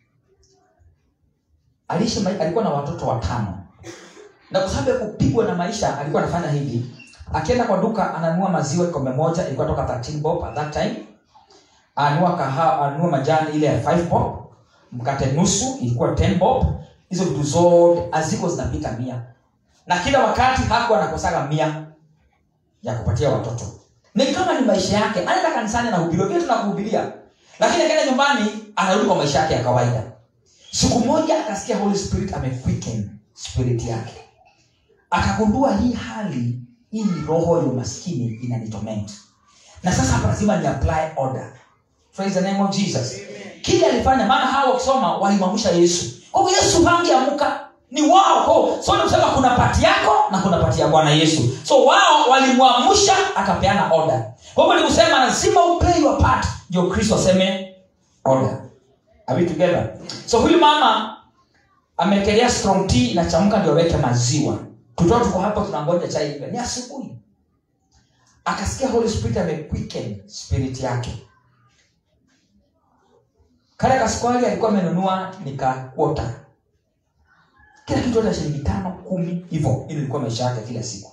aliishi mai- alikuwa na watoto watano na kwa sababu ya kupigwa na maisha alikuwa anafanya hivi akienda kwa duka ananunua maziwa kikombe moja ilikuwa toka 13 bob at that time anunua kahawa anunua majani ile ya 5 bob mkate nusu ilikuwa 10 bob hizo vitu zote haziko zinapita mia na kila wakati hakuwa anakosaga mia ya kupatia watoto ni kama ni maisha yake anaenda kanisani anahubiriwa vile tunakuhubiria lakini akaenda nyumbani anarudi kwa maisha yake ya kawaida siku moja akasikia holy spirit amequicken spirit yake akagundua hii hali hii ni roho ya umaskini inanitorment na sasa hapa lazima ni apply order praise the name of jesus kile alifanya maana hawa wakisoma walimwamsha yesu kwa hivyo yesu hangeamuka ni wao Kwa- so ni kusema kuna pati yako na kuna pati ya bwana yesu so wao walimwamsha akapeana order kwa hivyo ni kusema lazima uplay your part ndio kristo aseme order Are we together so huyu mama amekelea strong tea inachamka ndio aweke maziwa tutoa tuko hapa tunangoja chai ive. ni asubuhi akasikia holy spirit amequicken spirit yake kale kasukari alikuwa amenunua nikakuota kila kitu hata shilingi tano kumi hivyo ili ilikuwa maisha yake kila siku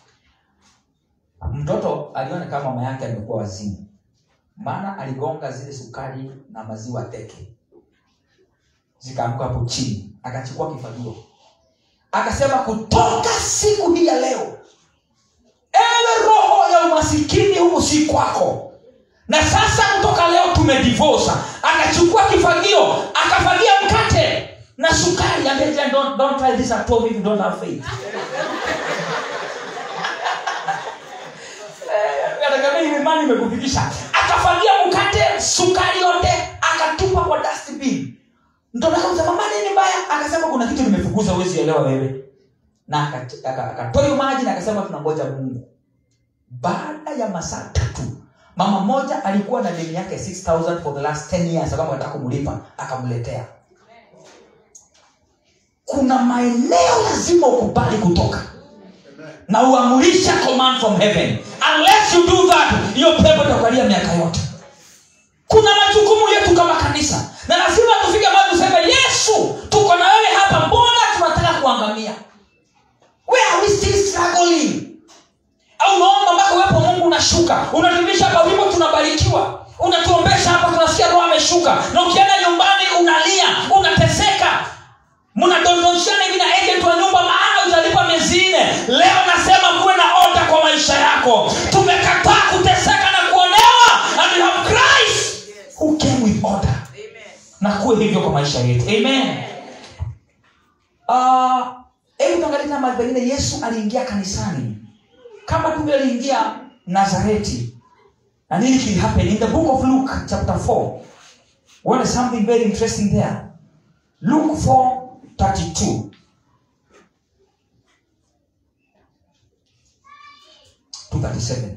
mtoto aliona kama mama yake amekuwa wazimu maana aligonga zile sukari na maziwa teke zikaanguka hapo chini akachukua kifagio akasema kutoka siku hii ya leo ewe roho ya umasikini huku si kwako na sasa kutoka leo tumedivosa akachukua kifagio akafagia mkate na sukari Ambia, don't, don't try this at home if you don't have faith Eh, anakwambia imani imekufikisha akafagia mkate sukari yote akatupa kwa dustbin mtoto akamsema mama nini mbaya akasema kuna kitu nimefukuza huwezi elewa wewe na akat- aka- akatoa hiyo maji na akasema tunangoja mungu baada ya masaa tatu mama mmoja alikuwa na deni yake 6000 for the last 10 years kama anataka kumlipa akamletea kuna maeneo lazima ukubali kutoka na uamurisha command from heaven unless you do that hiyo pepo itakualia miaka yote kuna majukumu yetu kama kanisa na lazima tufike mahali tuseme yesu tuko na wewe hapa mbona tunataka kuangamia where are we still struggling au unaomba mpaka uwepo wa mungu unashuka unatumisha hapa wimbo tunabarikiwa unatuombesha hapa tunasikia roho ameshuka na ukienda nyumbani unalia unateseka mnadondoshana hivi na agent wa nyumba maana utalipa miezi nne leo nasema kuwe na oda kwa maisha yako tumekataa kuteseka na kuonewa and we have christ who came with order na kuwe hivyo kwa maisha yetu amen Ah, hebu tuangalie tena mahali pengine yesu aliingia kanisani kama tu vile aliingia nazareti na nini kilihappen in the book of luke chapter 4 what is something very interesting there luke 4 32 to 37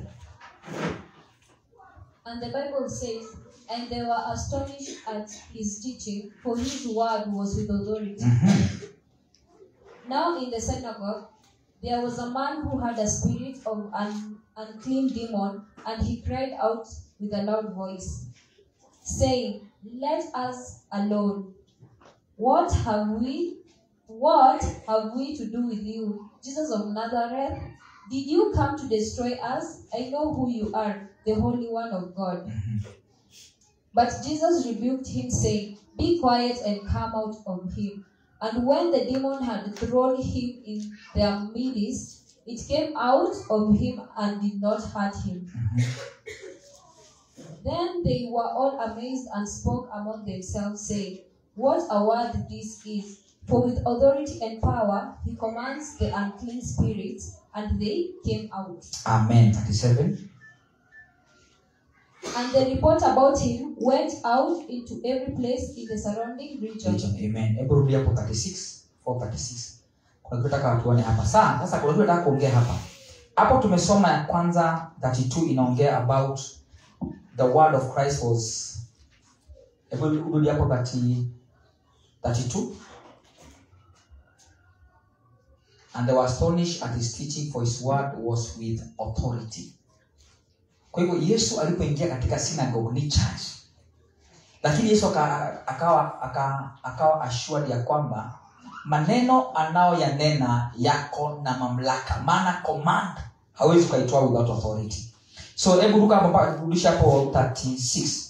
And the Bible says, And they were astonished at his teaching, for his word was with authority. Mhm. Now in the synagogue, there was a man who had a spirit of an unclean demon, and he cried out with a loud voice, saying, Let us alone. What have we what have we to do with you, Jesus of Nazareth? Did you come to destroy us? I know who you are, the Holy One of God. But Jesus rebuked him, saying, Be quiet and come out of him. And when the demon had thrown him in their midst, it came out of him and did not hurt him. Then they were all amazed and spoke among themselves, saying, What a word this is! For with authority and power he commands the unclean spirits, and they came out. amen 37 And the report about him went out into every place in the surrounding region. Region, amen hebu rudi hapo 36 436 kuna kitu nataka tuone hapa saa sasa kuna kitu nataka kuongea hapa hapo tumesoma ya kwanza 32 inaongea about the word of christ was hebu rudi hapo 30 32 and they were astonished at his teaching for his word was with authority kwa hivyo yesu alipoingia katika synagogue ni church lakini yesu aka- akawa aka- akawa assured ya kwamba maneno anayoyanena yako na mamlaka maana command hawezi ukaitoa without authority so hebu ruka hapo mpaka rudisha hapo 36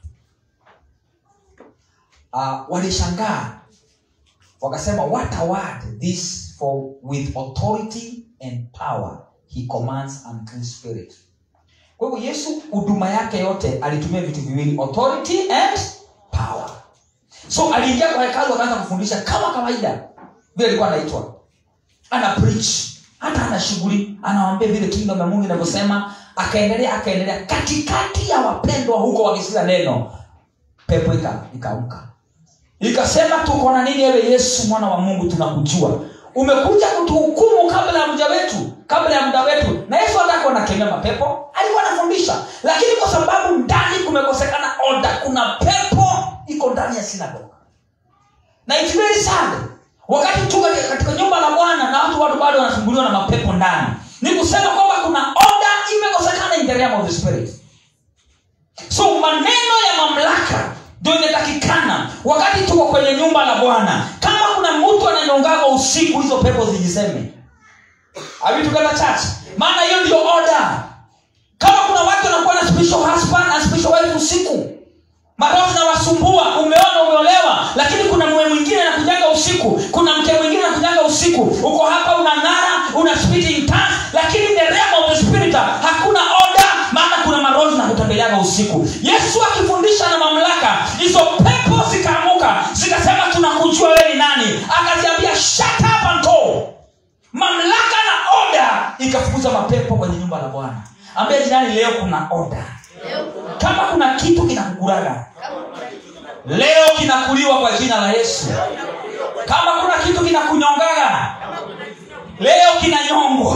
uh, walishangaa wakasema what a word this for with authority and power he commands unclean spirit kwa hivyo yesu huduma yake yote alitumia vitu viwili authority and power so aliingia kwa hekalu akaanza kufundisha kama kawaida vile alikuwa anaitwa ana preach hata ana shughuli anawambia vile kingdom ya mungu inavyosema akaendelea akaendelea katikati ya wapendwa huko wakisikiza neno pepo ika- ikaamka ikasema tuko na nini ewe yesu mwana wa mungu tunakujua umekuja kutuhukumu kabla ya mja wetu kabla ya muda wetu na yesu hataka anakemea mapepo alikuwa anafundisha lakini kwa sababu ndani kumekosekana oda kuna pepo iko ndani ya sinagoga na it's very sad wakati tu katika- katika nyumba la bwana na watu watu bado wanasumbuliwa na mapepo ndani ni kusema kwamba kuna oda imekosekana in the realm of the spirit so maneno ya mamlaka ndio inatakikana wakati tuko kwenye nyumba la bwana kama kuna mtu ananyongaga usiku hizo pepo zijiseme Are we together church maana hiyo ndio order kama kuna watu wanakuwa na spiritual husband na spiritual wife usiku maroho zinawasumbua umeona umeolewa lakini kuna mwe mwingine anakujanga usiku kuna mke mwingine anakujanga usiku uko hapa unang'ara una speak in tongues lakini in the realm of the spirit hakuna order maana kuna maroho zinakutembeleaga usiku yesu akifundisha na mamlaka hizo pepo zikaamuka zikasema tunakujua wewe ni nani akaziambia shut up and go mamlaka na oda ikafukuza mapepo kwenye nyumba la bwana ambia jirani leo kuna oda kama kuna kitu kinakukuraga leo kinakuliwa kwa jina la yesu kama kuna kitu kinakunyongaga leo kinanyongwa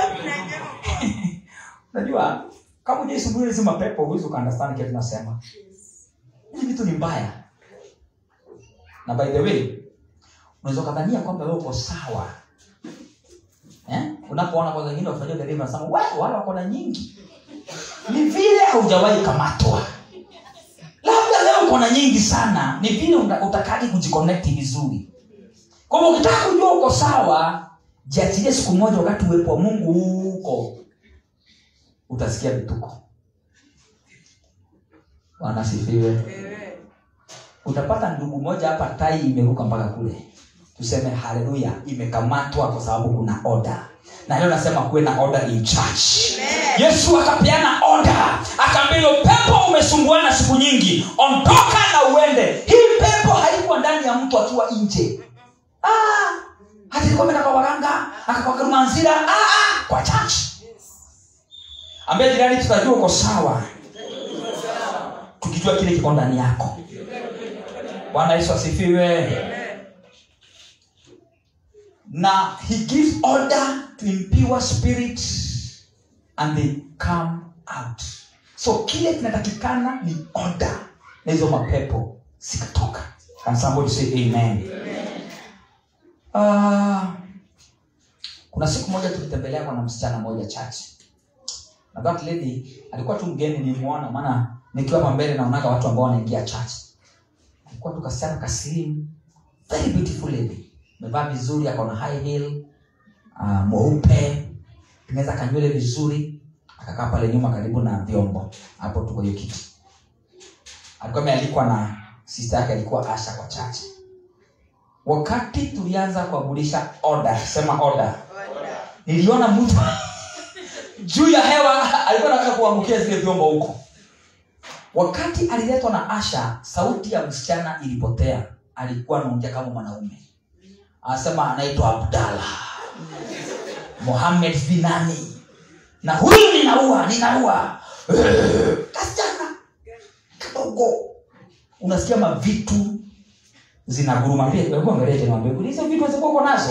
unajua kama ujaisubuhi hizi mapepo huwezi ukaandastani kile tunasema hizi vitu ni mbaya na by the way unaweza ukadhania kwamba wewe uko sawa eh? unapoona kwa wengine wafanyia deliverance unasema "Wa, wale wako na nyingi ni vile haujawahi kamatwa labda leo uko na nyingi sana ni vile uta- utakagi kujiconnect vizuri kwa hivyo ukitaka kujua uko sawa jiachilie siku moja wakati uwepo wa mungu huko utasikia vituko wanasifiwe utapata ndugu moja hapa tai imeruka mpaka kule tuseme haleluya imekamatwa kwa sababu kuna oda na leo nasema kuwe na order in church yesu akapeana oda akaambia hiyo pepo umesumbuana siku nyingi ondoka na uende hii pepo haikuwa ndani ya mtu akiwa nje ah, hata ilikuwa imeenda kwa waganga akakwa rumanzira ah, ah, kwa church ambia jirani tutajua uko sawa tukijua kile kiko ndani yako bwana yesu asifiwe na he gives order to impure spirits and they come out so kile kinatakikana ni order na hizo mapepo zikatoka Can somebody say amen, Uh, kuna siku moja tulitembelea kwa na msichana moja chache na that lady alikuwa tu mgeni nilimwona maana nikiwa hapa mbele naonaga watu ambao wanaingia church alikuwa tu kasichana kaslim very beautiful lady amevaa vizuri akona high heel uh, mweupe tengeneza kanywele vizuri akakaa pale nyuma karibu na vyombo hapo tuko hiyo kiti alikuwa amealikwa na sister yake alikuwa asha kwa chache wakati tulianza kuabulisha order sema order niliona mtu juu ya hewa alikuwa anataka kuangukia zile vyombo huko wakati aliletwa na asha sauti ya msichana ilipotea alikuwa anaongea kama mwanaume anasema anaitwa abdala mohamed binani na huyu ninaua ninaua Eh, kasichana kadogo unasikia mavitu zinaguruma Pia, hebu angalia tena mwambie, hizo vitu ziko uko nazo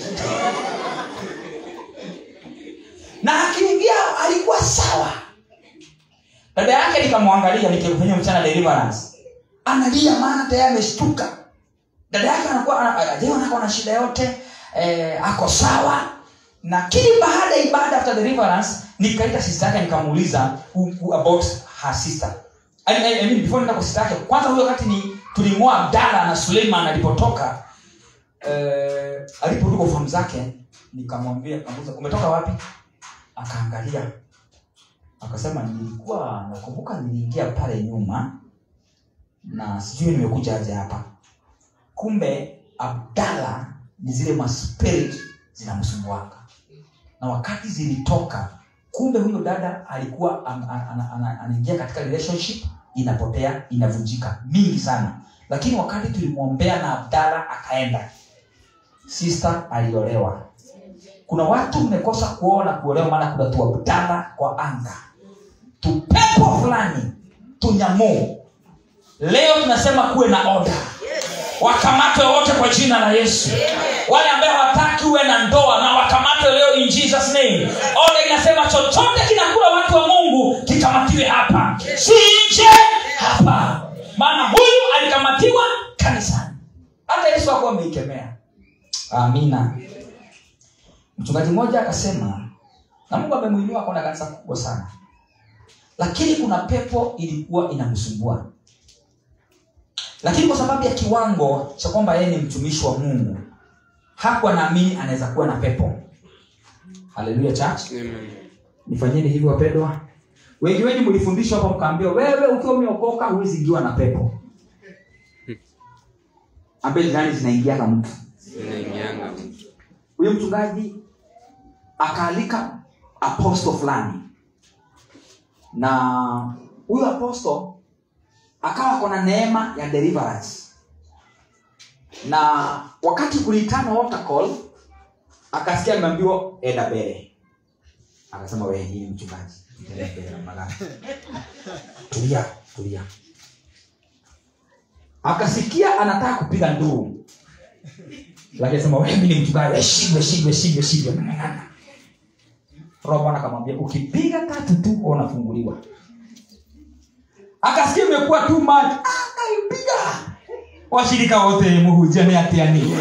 na akiingia alikuwa sawa dada yake nikamwangalia nikimfanyia mchana deliverance analia maana tayari ameshtuka dada yake anakuwa ana- leo anakuwa na shida yote eh, ako sawa lakini baada ya ibada after deliverance nikaita sister yake nikamuuliza who- who about her sister I, I, I mean, before nenda kwa sister yake kwanza huyo wakati ni tulimwoa abdala na suleiman alipotoka eh, aliporudi kwa fahamu zake nikamwambia kamuuliza umetoka wapi akaangalia akasema nilikuwa nakumbuka niliingia pale nyuma na sijui nimekuja aje hapa kumbe abdala ni zile maspirit zinamsumbuaka na wakati zilitoka kumbe huyo dada alikuwa an- an- an- an- anaingia katika relationship inapotea inavunjika mingi sana lakini wakati tulimwombea na abdala akaenda sister aliolewa kuna watu mmekosa kuona kuolewa maana kuna tuabdala kwa anga tupepo fulani tunyamoo leo tunasema kuwe na oda wakamatwe wote kwa jina la yesu wale ambaye hawataki uwe na ndoa na wakamatwe leo in jesus name oda inasema chochote kinakula watu wa mungu kikamatiwe hapa si nje hapa maana huyu alikamatiwa kanisani hata yesu akuwa ameikemea amina mchungaji mmoja akasema na mungu amemwinua akona kanisa kubwa sana lakini kuna pepo ilikuwa inamsumbua lakini kwa sababu ya kiwango cha kwamba yeye ni mtumishi wa mungu hakuwa naamini anaweza kuwa na pepo haleluya church Amen. nifanyeni hivyo wapendwa wengi wengi mlifundishwa hapa mkaambiwa wewe ukiwa umeokoka huwezi ingiwa na pepo ambaye jirani zinaingiaga mtu Inaingianga. huyo mchungaji akaalika aposto fulani na huyo aposto akawa kona neema ya deliverance na wakati kuliitana altar call akasikia ameambiwa enda mbele akasema wewe hii ni mchungaji Enda mbele, magana. tulia tulia akasikia anataka kupiga nduru lakini sema wewe ni mchungaji shindwe shindwe shindwe shindwe roho bwana akamwambia ukipiga tatu tu wewe unafunguliwa akasikia imekuwa too much akaipiga washirika wote muhujane atiani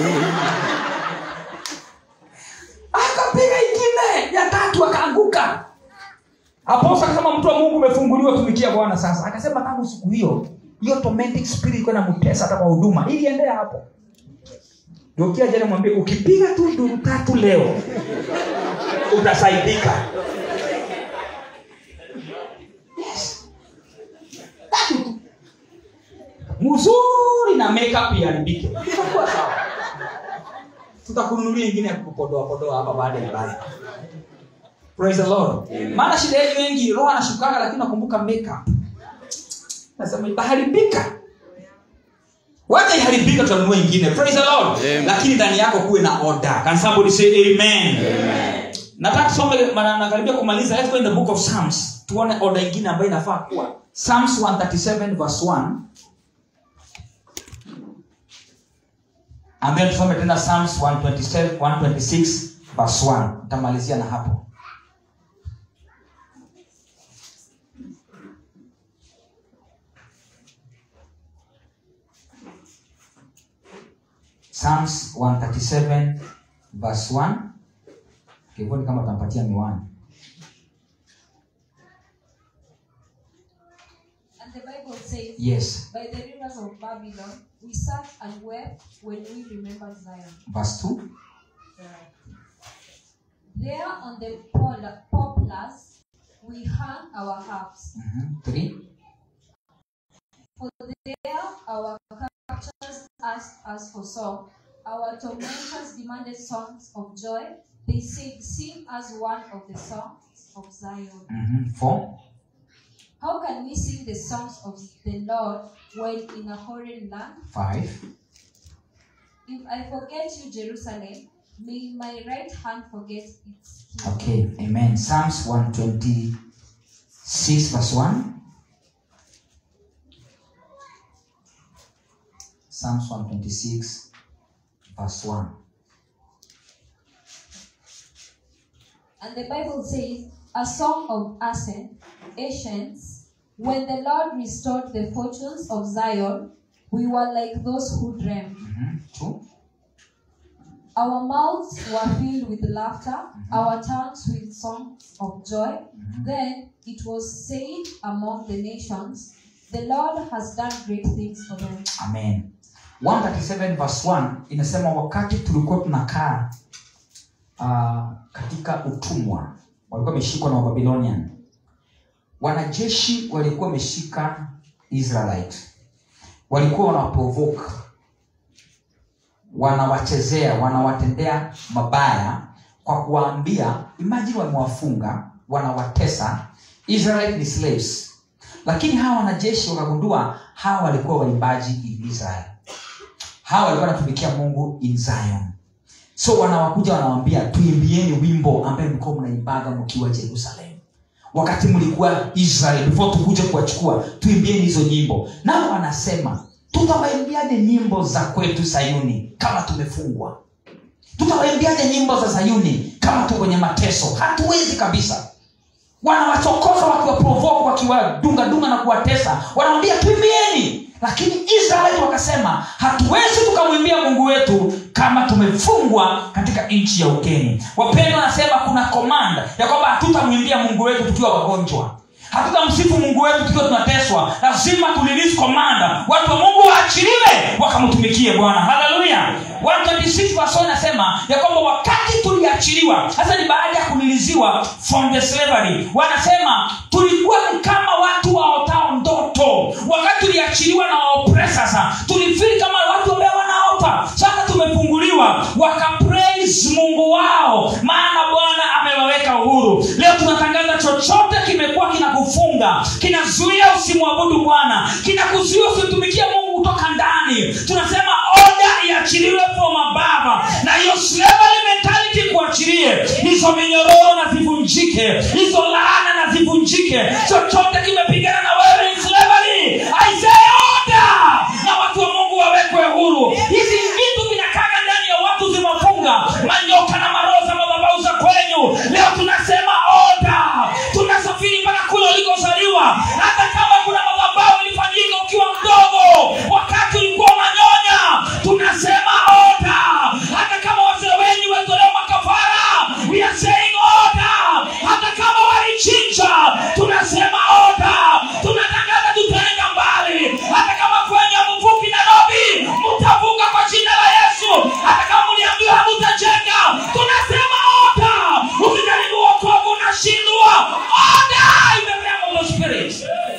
akapiga ingine ya tatu akaanguka aposto akasema mtu wa mungu umefunguliwa tumikia bwana sasa akasema tangu siku hiyo hiyo tormenting spirit ilikuwa inamtesa hata kwa huduma iliendea hapo ndio kila jana mwambie ukipiga tu nduru tatu leo utasaidika Yes. Tatu tu. mzuri na makeup iharibike itakuwa sawa tutakununulia ingine ya kupodoa podoa hapa baada ya ibada praise the lord maana shida yetu wengi roho anashukaga lakini nakumbuka makeup nasema itaharibika wacha iharibika tutanunua ingine praise the lord Amen. lakini ndani yako kuwe na order can somebody say amen, nataka tusome maana nakaribia kumaliza let's go in the book of psalms tuone order ingine ambayo inafaa kuwa psalms 137 verse 1 and then tusome tena psalms 127 126 verse 1 nitamalizia na hapo psalms 137 verse 1 kivoni kama utampatia miwani And the Bible says, yes By the rivers of Babylon, we sat and wept when we remembered Zion. verse 2 There on the pol- poplars, we hung our harps. Mhm. 3 For there our captors asked us for song. Our tormentors demanded songs of joy. They said, Sing us one of the songs of Zion. Mhm. 4 How can we sing the songs of the Lord while in a foreign land? 5 If I forget you, Jerusalem, may my right hand forget its king. okay amen psalms 126 verse 1 psalms 126 verse 1 And the Bible says, a song of ascent, Asians, when the Lord restored the fortunes of Zion, we were like those who dreamed. Mhm. 2 Our mouths were filled with laughter, our tongues with songs of joy. Then it was said among the nations, The Lord has done great things for them. amen 137 verse 1 inasema wakati tulikuwa tunakaa uh, katika utumwa walikuwa wameshikwa na wababilonian wanajeshi walikuwa wameshika israelite walikuwa wanaprovoke wanawachezea wanawatendea mabaya kwa kuwaambia imagine wamewafunga wanawatesa israelite ni slaves lakini hawa wanajeshi wakagundua hawa walikuwa waimbaji in israel hawa walikuwa wanatumikia mungu in zion so wanawakuja wanawambia tuimbieni wimbo ambaye mlikuwa mnaimbaga mkiwa jerusalem wakati mlikuwa israel before tukuje kuwachukua tuimbieni hizo nyimbo nao wanasema tutawaimbiaje nyimbo za kwetu sayuni kama tumefungwa tutawaimbiaje nyimbo za sayuni kama tu kwenye mateso hatuwezi kabisa wanawachokoza wakiwaprovoke wakiwadungadunga na kuwatesa wanawambia tuimbieni lakini israeli wakasema hatuwezi tukamwimbia mungu wetu kama tumefungwa katika nchi ya ugeni wapendwa wanasema kuna komanda ya kwamba hatutamwimbia mungu wetu tukiwa wagonjwa hatutamsifu mungu wetu tukiwa tunateswa lazima tulilisi komanda watu wa mungu waachiliwe wakamtumikie bwana haleluya 126 verse 1 inasema ya kwamba wakati tuliachiliwa sasa ni baada ya kuliliziwa from the slavery wanasema tulikuwa ni kama watu waotao ndoto wakati tuliachiliwa na waopresa tulifili kama watu ambao wanaota sasa tumefunguliwa wakapraise mungu wao maana bwana amewaweka uhuru leo tunatangaza chochote kimekuwa kinakufunga kinazuia usimwabudu bwana kinakuzuia usimtumikie mungu kutoka ndani tunasema oda iachiliwe from above na hiyo slavery mentality kuachilie hizo minyororo na zivunjike hizo laana na zivunjike chochote kimepigana na wewe in slavery I say order na watu wa mungu wawekwe huru hizi vitu vinakaga ndani ya watu zimefunga manyoka na maroho za madhabau za kwenyu leo tunasema oda tunasafiri mpaka kule ulikozaliwa hata kama kuna madhabau ilifanyika ukiwa mdogo wakati ulikuwa unanyonya tunasema oda hata kama wazee wenyu walitolewa makafara we are saying oda hata kama walichinja tunasema oda tunatangaza tutaenda mbali hata kama kwenye mvuki nairobi mtavuka kwa jina la yesu hata kama mliambiwa hamutajenga tunasema oda ukijaribu wokovu unashindwa oda in the realm of the spirit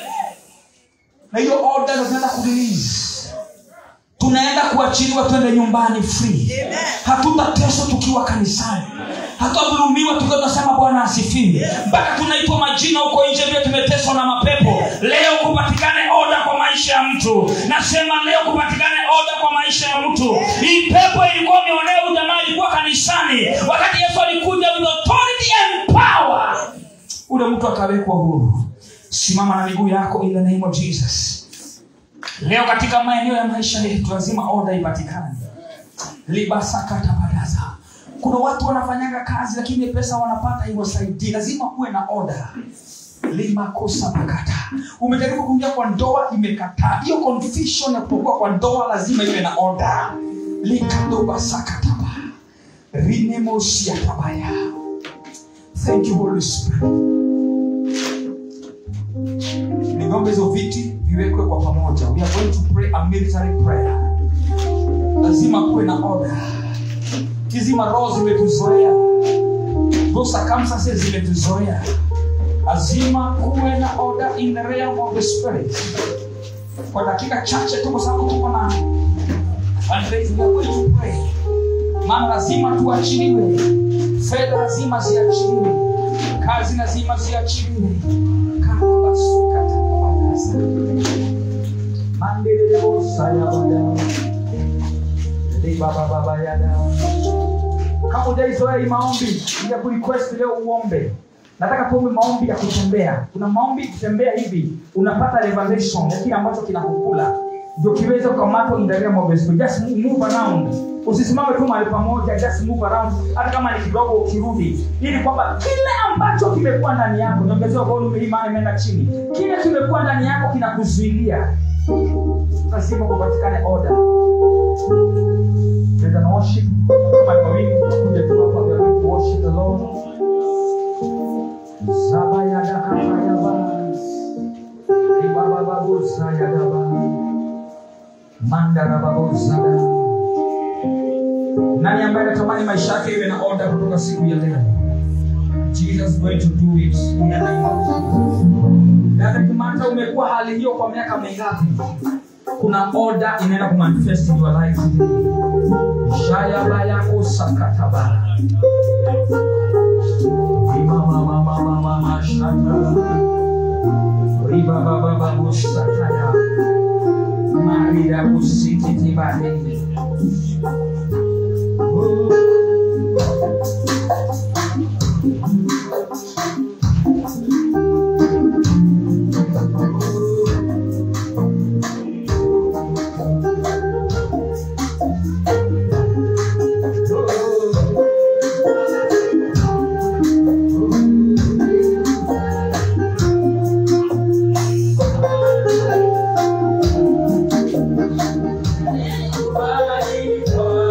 na hiyo oda ndo tunaenda kurelease tunaenda kuachiliwa twende nyumbani free hatutateswa tukiwa kanisani hatutadhulumiwa tukiwa tunasema bwana asifiwe mpaka tunaitwa majina huko nje vile tumeteswa na mapepo leo kupatikane oda kwa maisha ya mtu nasema leo kupatikane oda kwa maisha ya mtu hii pepo ilikuwa imeonea huyu jamaa ilikuwa kanisani wakati yesu alikuja with authority and power ule mtu akawekwa huru simama na miguu yako in the name of jesus leo katika maeneo ya maisha yetu lazima oda ipatikane libasakatabadaza kuna watu wanafanyanga kazi lakini pesa wanapata iwasaidii lazima kuwe na oda limakosa pakata umejaribu kuingia kwa ndoa imekataa hiyo confusion ya kutokuwa kwa ndoa lazima iwe na oda likadobasakataba rinemosiatabaya thank you holy spirit niombe hizo viti viwekwe kwa pamoja we are going to pray a military prayer lazima kuwe na order hizi maroho zimetuzoea those circumstances zimetuzoea lazima kuwe na order in the realm of the spirit kwa dakika chache tu kwa sababu tuko na fundraising, we are going to pray maana lazima tuachiliwe fedha lazima ziachiliwe kazi lazima ziachiliwe karabasukatakabalasa mandelelebosayabada libabababayada kama ujaizoea hii maombi ya kurequest leo uombe nataka tuombe maombi ya kutembea kuna maombi kutembea hivi unapata revelation ya kile ambacho kinakukula ndio kiweze kukamatwa in the realm of the spirit. just move, move around usisimame tu mahali pamoja just move around hata kama ni kidogo ukirudi ili kwamba kile ambacho kimekuwa ndani yako niongezewa volume hii maana imeenda chini kile kimekuwa ndani yako kinakuzuilia lazima kupatikane order There's an worship kama ni mawingu tunakuja tu hapa we are going to worship the Lord Zabayadakatayaba Ibabababusayadaba Mandarababusada nani ambaye anatamani maisha yake iwe na order kutoka siku ya leo jesus is going to do it in the name of Jesus. Dada Kimata, umekuwa hali hiyo kwa miaka mingapi kuna order inaenda kumanifest in your life shayaba yako sakataba imamamamamamashata ribababababusataya marira kusikitibadei Bye.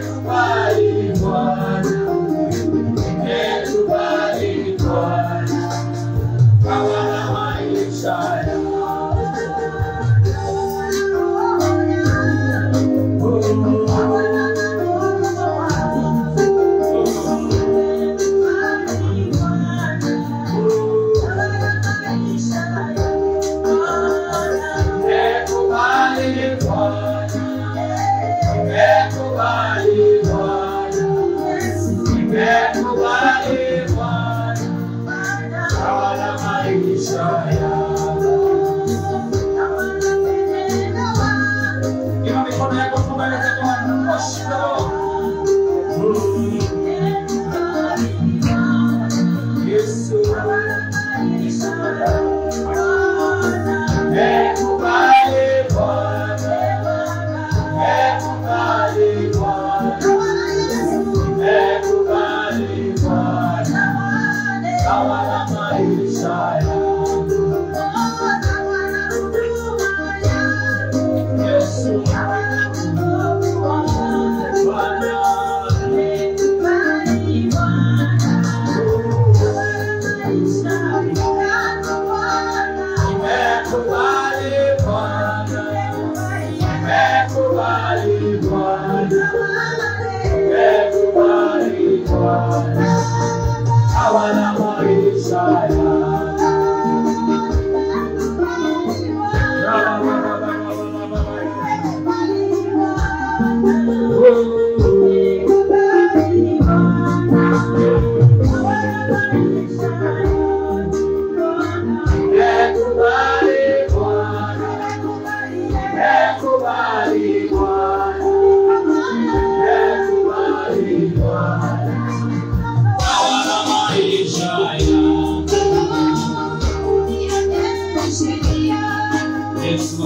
Inua mikono yako tu mbele za Bwana. Worship the Lord. Yesu. Ekubali Bwana. Ekubali Bwana. Ekubali Bwana. Tawala maisha yangu. Yesu. Bwana. Ekubali Bwana. Ekubali Bwana. Ekubali Bwana. Tawala maisha yangu. Ekubali Bwana. Ekubali Bwana. Ekubali Bwana. Tawala maisha yangu. Yesu.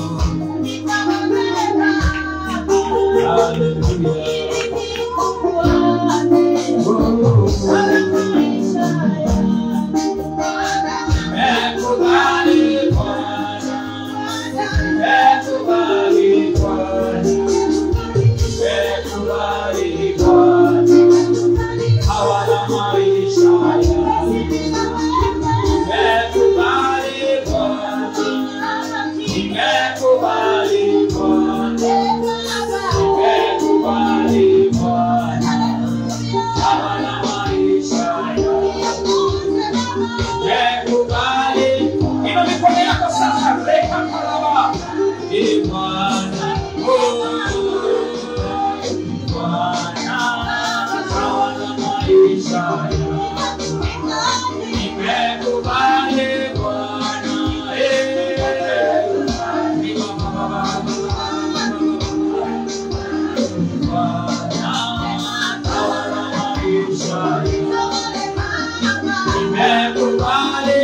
Ekubali Bwana. Ekubali Bwana. Ekubali Bwana. Tawala maisha yangu. Ekubali Bwana. Ekubali Bwana. Ekubali Bwana. Tawala maisha yangu. Ekubali. Inua mikono yako sasa, reka kalaba. Ee Bwana, oh, Bwana, tawala maisha yangu. Nimekubali Bwana, eh. Bwana, tawala maisha yangu. Nimekubali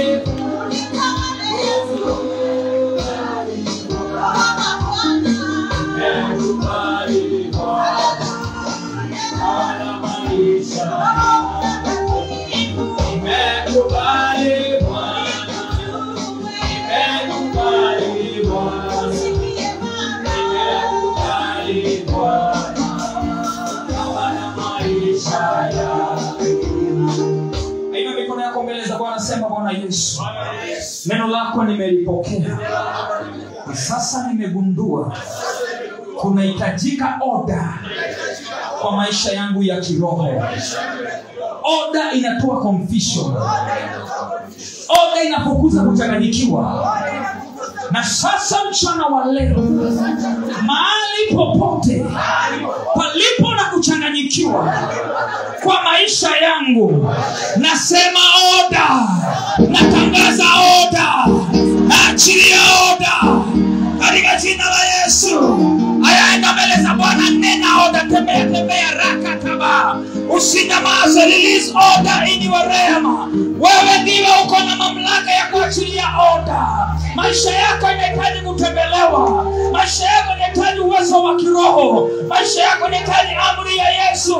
Nimekubali Bwana, tawala maisha yangu. Nimekubali Bwana, nimekubali Bwana, nimekubali Bwana, tawala maisha yangu. Inua mikono yako mbele za Bwana, sema Bwana Yesu, neno lako nimelipokea na sasa nimegundua kunahitajika oda kwa maisha yangu ya kiroho. Oda inatoa confusion, oda inapokuza kuchanganyikiwa. Na sasa mchana wa leo, mahali popote palipo na kuchanganyikiwa kwa maisha yangu, nasema oda, natangaza oda, naachilia oda katika jina la Yesu. Ayaenda mbele za Bwana, nena oda, tembea tembea, raka taba, usinyamaze, release order in your realm. Wewe ndiwe uko na mamlaka ya kuachilia oda. Maisha yako yanahitaji kutembelewa, maisha yako yanahitaji uwezo wa kiroho, maisha yako yanahitaji amri ya Yesu.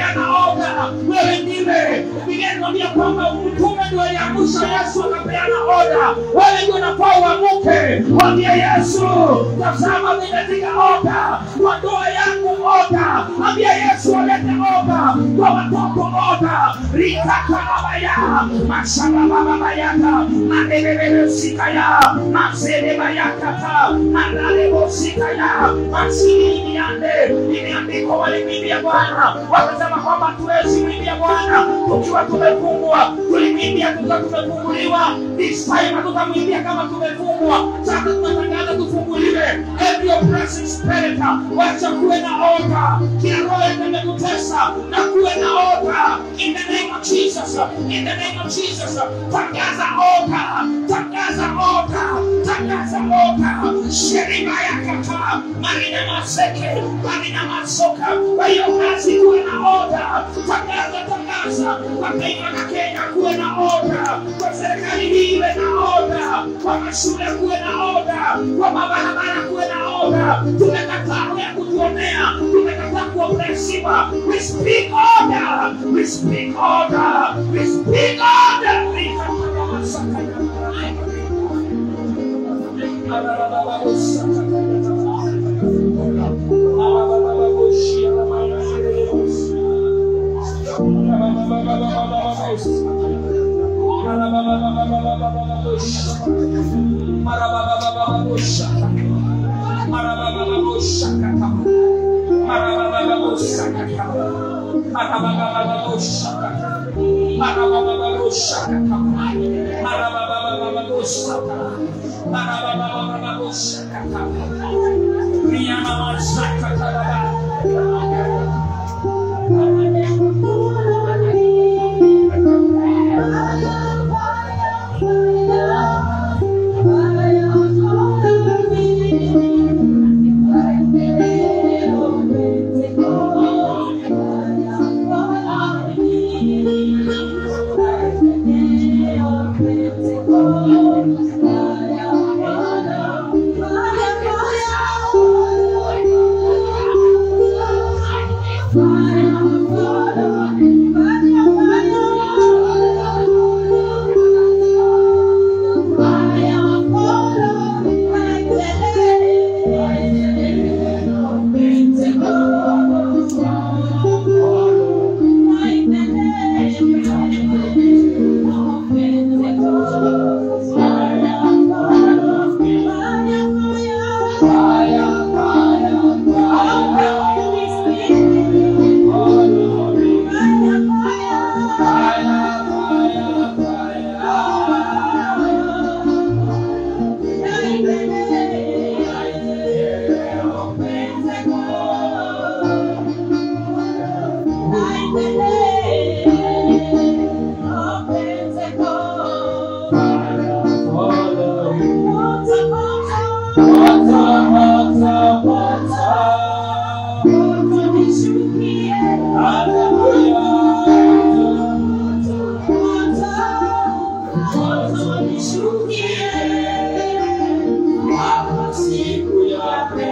wakapeana oda wewe ndiwe biblia inatuambia kwamba mtume ndio aliamsha yesu akapeana oda wewe ndio unafaa uamuke mwambie yesu tazama nimetika oda kwa ndoa yangu oda ambia yesu alete oda kwa watoto oda rikakarabaya masarabababayaka madebebebesikaya masedebayakata manalebosikaya masiliiande imeandikwa walimwimbia bwana wakasema kwamba hatuwezi mwimbia bwana tukiwa tumefungwa tulimwimbia tukiwa tumefunguliwa this time hatutamwimbia kama tumefungwa sasa tunatangaza tufunguliwe every oppressive spirit wacha kuwe na oga kila roho imekutesa na kuwe na oga in the name of jesus in the name of jesus tangaza oga tangaza oga tangaza oga sheriba ya kata marina maseke marina masoka kwa hiyo kazi kuwe na oga tangaza tangaza kwa taifa la kenya kuwe na oga kwa serikali hii iwe na oga kwa mashule kuwe na oga kwa mabarabara kuwe na oga tumekataa roho ya kutuonea tumekataa kuopresiwa we speak order we speak order we speak order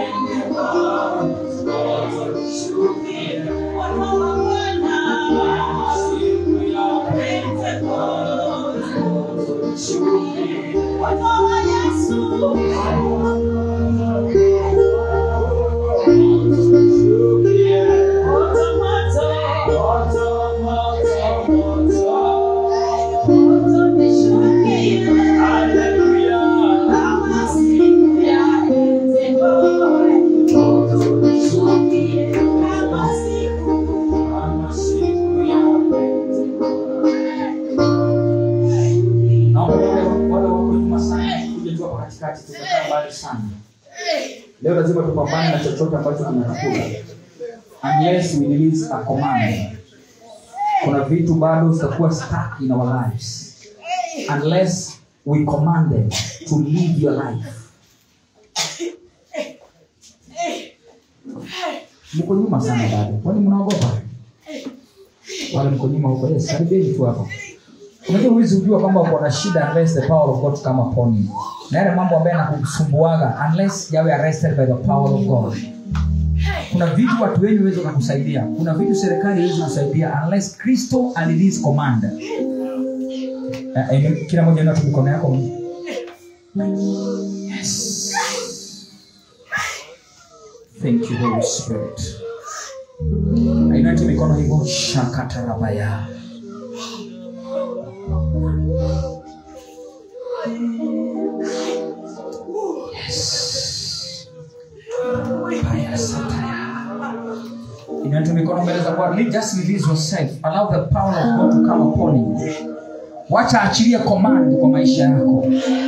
Bwana sana leo lazima tupambane na chochote ambacho kinatukula unless we release a command kuna vitu bado zitakuwa stuck in our lives unless we command them to live your life mko nyuma sana bado kwani mnaogopa wale mko nyuma huko yes karibeni tu hapa unajua huwezi ujua kwamba uko na shida unless the power of god come upon you na yale mambo ambayo yanakusumbuaga unless yawe arrested by the power of god kuna vitu watu wengi wezi wakakusaidia kuna vitu serikali iwezi kusaidia unless kristo alirelease command Eh, eh, kila moja inatu mikono yako yes. thank you holy spirit ainati mikono hivyo shakatarabaya yes. Baya sataya. Inua mikono mbele za Bwana. Just release yourself. Allow the power of God to come upon you. Wacha achilie command kwa maisha yako.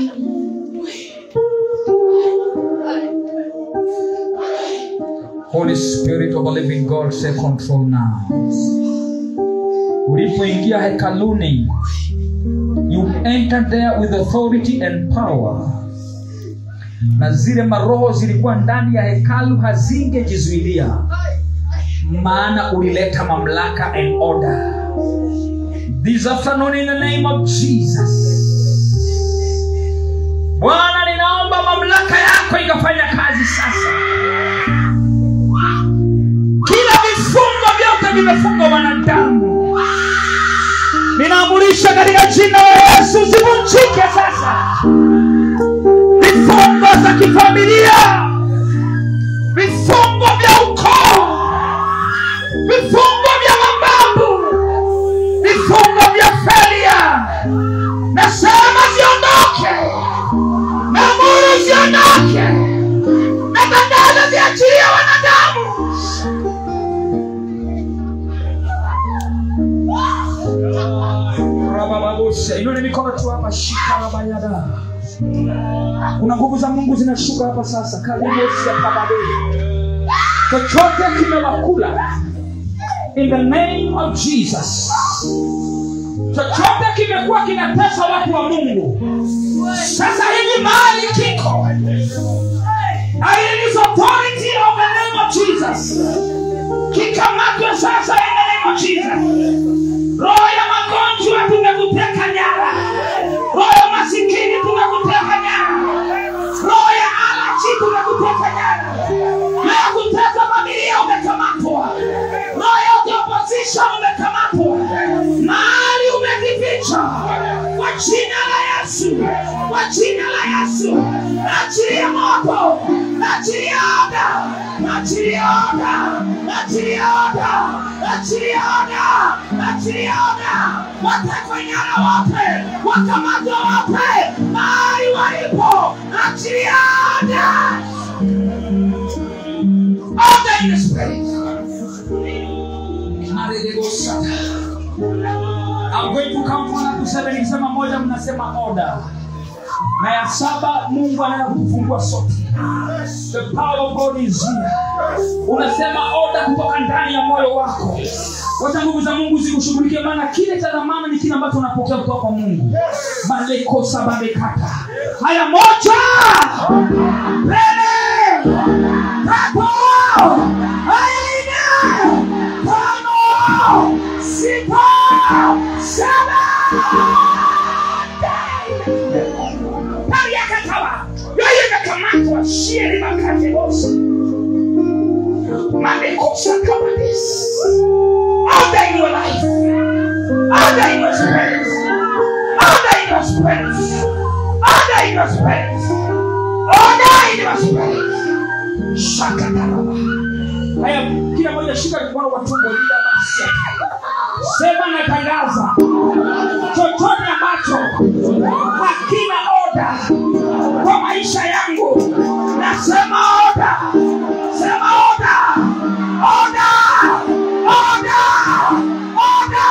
Holy Spirit of the living God, say control now. Ulipoingia hekaluni, you entered there with authority and power na zile maroho zilikuwa ndani ya hekalu hazingejizuilia maana ulileta mamlaka and order this afternoon in the name of jesus bwana ninaomba mamlaka yako ikafanya kazi sasa kila vifungo vyote vimefungwa wanadamu ninaamurisha katika jina la yesu zivunjike sasa vifungo za kifamilia vifungo vya ukoo vifungo vya mababu vifungo vya felia nasema ziondoke namuru ziondoke na tangazo ziachilia wanadamu rabababusha inone mikono tu hapa shika rabayada kuna nguvu za mungu zinashuka hapa sasa kalimosia kababe chochote kimewakula in the name of jesus chochote kimekuwa kinatesa watu wa mungu sasa hivi mahali kiko I release authority of the name of jesus kikamatwe sasa in the name of jesus roho ya magonjwa tumekuteka nyara roho ya masikini tumekuteka nyara roho ya alaji tumekuteka nyara na ya kuteka familia umekamatwa roho ya opposition umekamatwa mahali umejificha kwa jina la yesu kwa jina la yesu achilia moto achilia oda achilia oda achilia oda achilia oda achilia oda watekwe nyara wote wakamatwa wote mahali walipo achilia oda oda in the spirit I'm going to count one to seven. Nikisema moja mnasema order. Na ya saba Mungu anaenda kutufungua sote. The power of God is here. Unasema order kutoka ndani ya moyo wako. Wacha nguvu za Mungu zikushughulikie, maana kile cha dhamana ni kile ambacho unapokea kutoka kwa Mungu. Balekosa balekata. Haya, moja, mbele, tatu, haya nne, tano, sita, saba, Paliakatawa. Yoyo imekamatwa shiri makate bosi. Mamekosa kama this. Order in your life. Order in your spirit. Order in your spirit. Order in your spirit. Order in your spirit. Shakataraba. Haya, kila mmoja shika mkono wa tumbo lile basi. Sema natangaza chochote ambacho hakina oda kwa maisha yangu, nasema oda, sema oda, oda, oda, oda,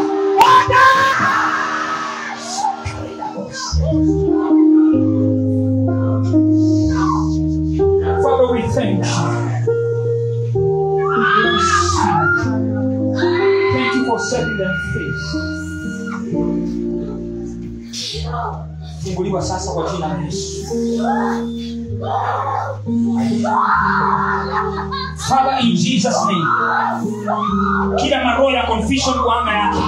oda, oda. them free. funguliwa sasa kwa jina la yesu father in jesus name kila maroho ya confusion kwa anga yake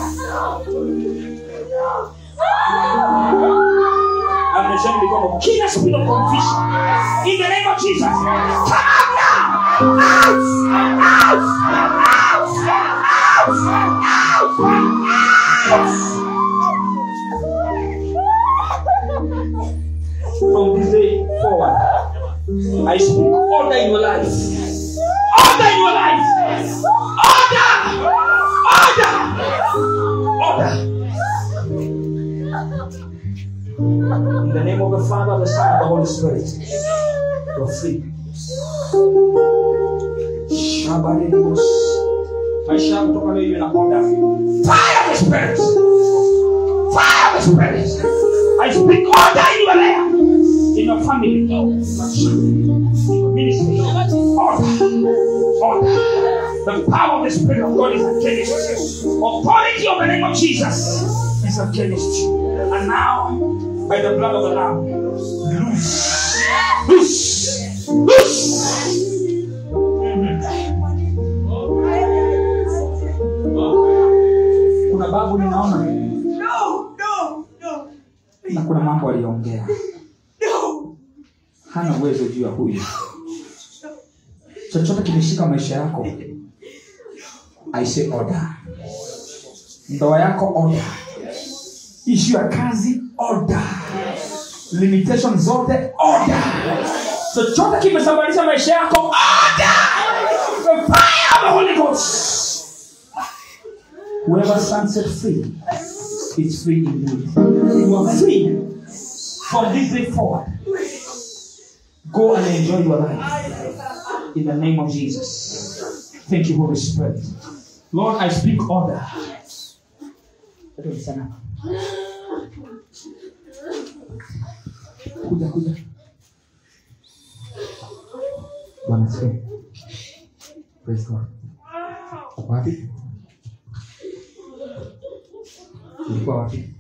ameshani mikono kila spirit of confusion in the name of jesus come out now out out out out out from this day forward, I speak order in your life. Order in your life. Order. Order. Order. In the name of the Father, the Son, and the Holy Spirit, you're free. Shabarimus. Maisha yako kutoka leo iwe na order. Fire of the Spirit. Fire of the Spirit. I speak order in your life, in your family, in your ministry. Order. Order. The power of the Spirit of God is against you. Authority of the name of Jesus is against you. And now, by the blood of the Lamb, loose. Loose. Loose. kuna babu ninaona No, no, no, na kuna mambo aliongea no. hana uwezo juu ya huyu chochote kimeshika maisha yako I say order ndoa yako order ishu ya kazi order limitation zote order chochote kimesababisha maisha yako order the fire of the Holy Ghost whoever stands set free is free indeed you are free from this day forward Go and enjoy your life. In the name of Jesus. Thank you, Holy Spirit. Lord, I speak order. Sana. Kuja, kuja. Bwana asifiwe. Praise God. Uko wapi? Ulikuwa wapi?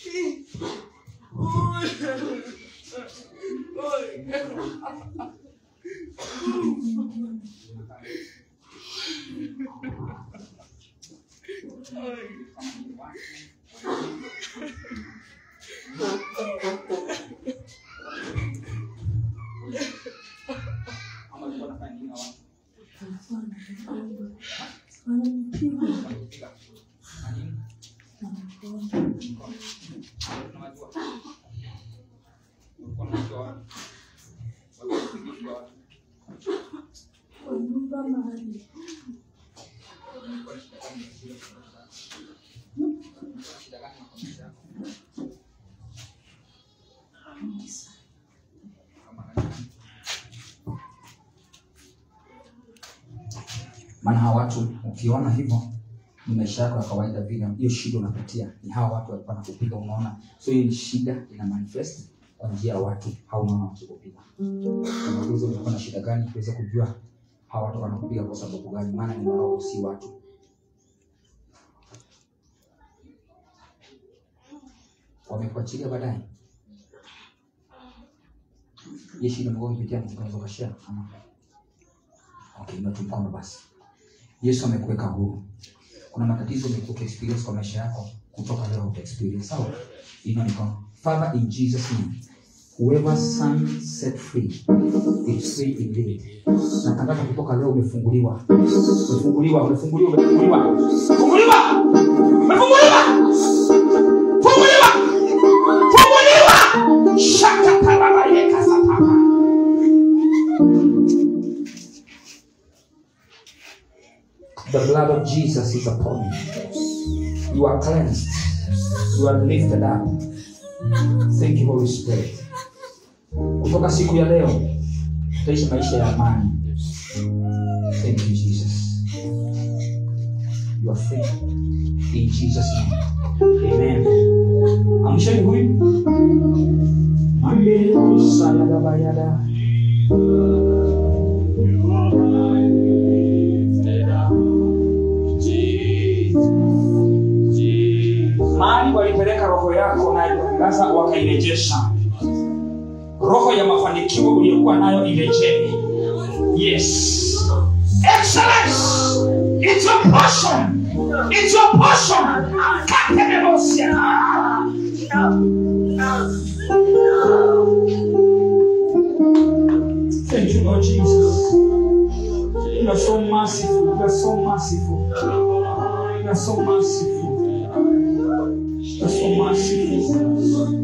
maana hawa watu ukiona hivyo ni maisha yako ya kawaida vile hiyo shida unapitia ni hawa watu walikuwa nakupiga unaona so hiyo ni shida ina manifest kwa njia ya watu haunaona wakikupiga unauliza ulikuwa na shida gani kuweza kujua hawa watu wanakupiga kwa sababu gani maana ni maroho si watu wamekuachilia baadaye hiyo shida mlikuwa ukipitia mnaweza ukashare ama okay inua tu mkono basi yesu amekuweka huru kuna matatizo umekuwa ukiexperience kwa maisha yako kutoka leo uta experience sawa inua mikono father in jesus name whoever son set free is free indeed natangaza kutoka leo umefunguliwa umefunguliwa umefunguliwa umefunguliwa funguliwa umefunguliwa funguliwa funguliwa shaka taraba yeka sataba The blood of Jesus is upon you. You are cleansed. You are lifted up. Thank you, Holy Spirit. Kutoka siku ya leo tutaishi maisha ya amani. Thank you, Jesus. You are free. In Jesus' name. Amen. Amsheni huyu. Mambele kusala dabayada. walipeleka roho yako na sasa wakairejesha roho ya mafanikio uliyokuwa nayo irejee yes excellence it's your portion it's your portion katenemosia Thank you, Lord Jesus. You are so merciful. You are so merciful. You are so merciful. You are so merciful.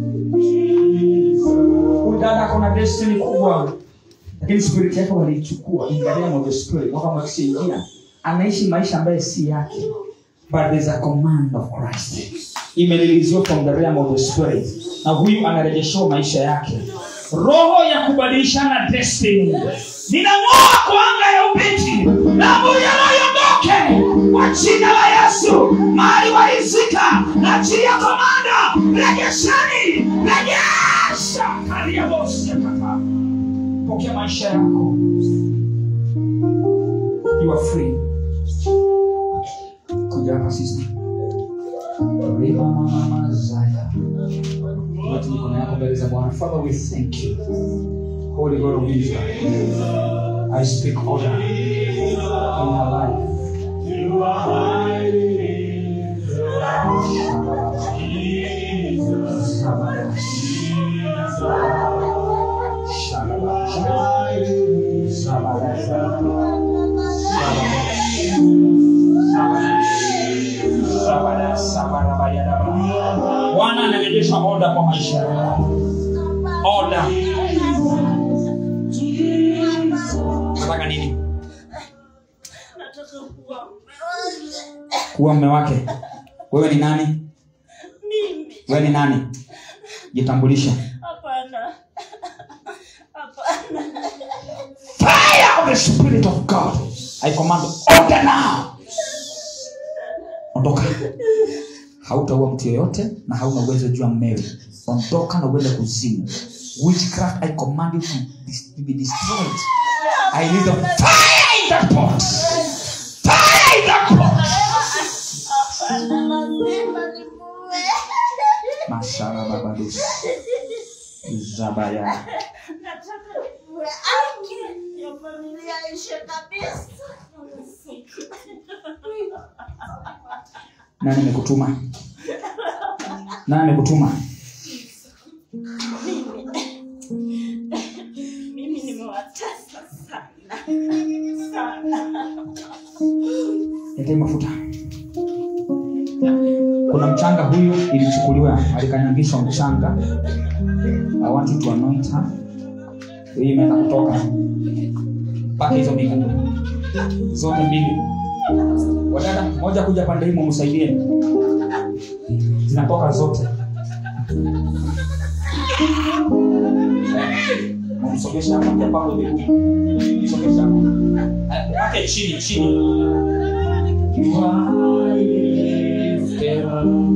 Huyu dada kuna destiny kubwa, lakini spirit yake waliichukua in the realm of the spirit, wakamwakishaingia anaishi maisha ambayo si yake, but there's a command of Christ imeliliziwa from the realm of the spirit, na huyu anarejeshewa maisha yake roho ya kubadilishana destiny ninang'oa kwa anga ya ubiti damu yanayoondoke kwa jina la yesu mahali waizika na chini ya komanda regesheni rejesha kariabosiakata pokea maisha yako you are free kuja hapa sister Rima mama mazaya Watu mikono yako mbele za Bwana. Father, we thank you. Holy God of Israel, I speak order in our life. Bwana anarejesha oda kwa maisha yako. Oda. Nataka nini? Nataka kuwa Kuwa mme wake. Wewe ni nani? mimi. Wewe ni nani? Jitambulishe. Hapana. Hapana. Fire of the Spirit of God. I command order now. Ondoka. Hautaua mtu yoyote na hauna uwezo juu ya mmewe. Ondoka na uende kuzimu. Witchcraft, I command you to, dis- to be destroyed. I need the fire in that pot. Fire in that pot. Hapana, lazima nimuue. Mashara babadus. Zabaya. Nataka nimuue. Aki ya familia ishe kabisa. Nani amekutuma? Nani amekutuma? Mimi nimewatesa sana. Sana. Letee mafuta. Kuna mchanga huyu ilichukuliwa, alikanyangishwa mchanga. I want you to anoint her. Hii imeenda kutoka mpaka hizo miguu zote mbili. Wadada, moja kuja pande hii mumsaidie, zinatoka zote. Mumsogesha hapa, moja pale miguu, msogesha hapo, Eh, mpaka chini chini. You are lifted up,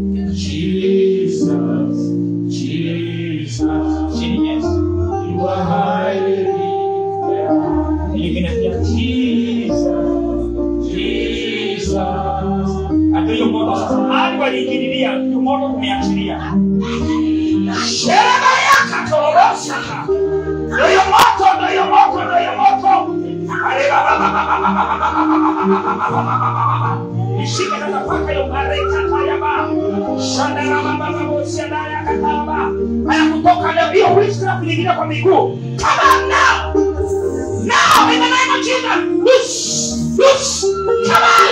Jesus, Jesus. Chini, yes. You are highly lifted up. Nyingine pia, Jesus, Jesus. Hata hiyo moto sasa, hadi waliingililia, hiyo moto tumeachilia. Shereba yaka torobosha. Ndio hiyo moto, ndio hiyo moto, ndio hiyo moto. Ishike sasa mpaka hiyo marekata ya ba. Shandara baba baba siada ya kataba. Haya kutoka leo hiyo witchcraft nyingine kwa miguu. Come on now. Now in the name of Jesus. Loose. Loose. Come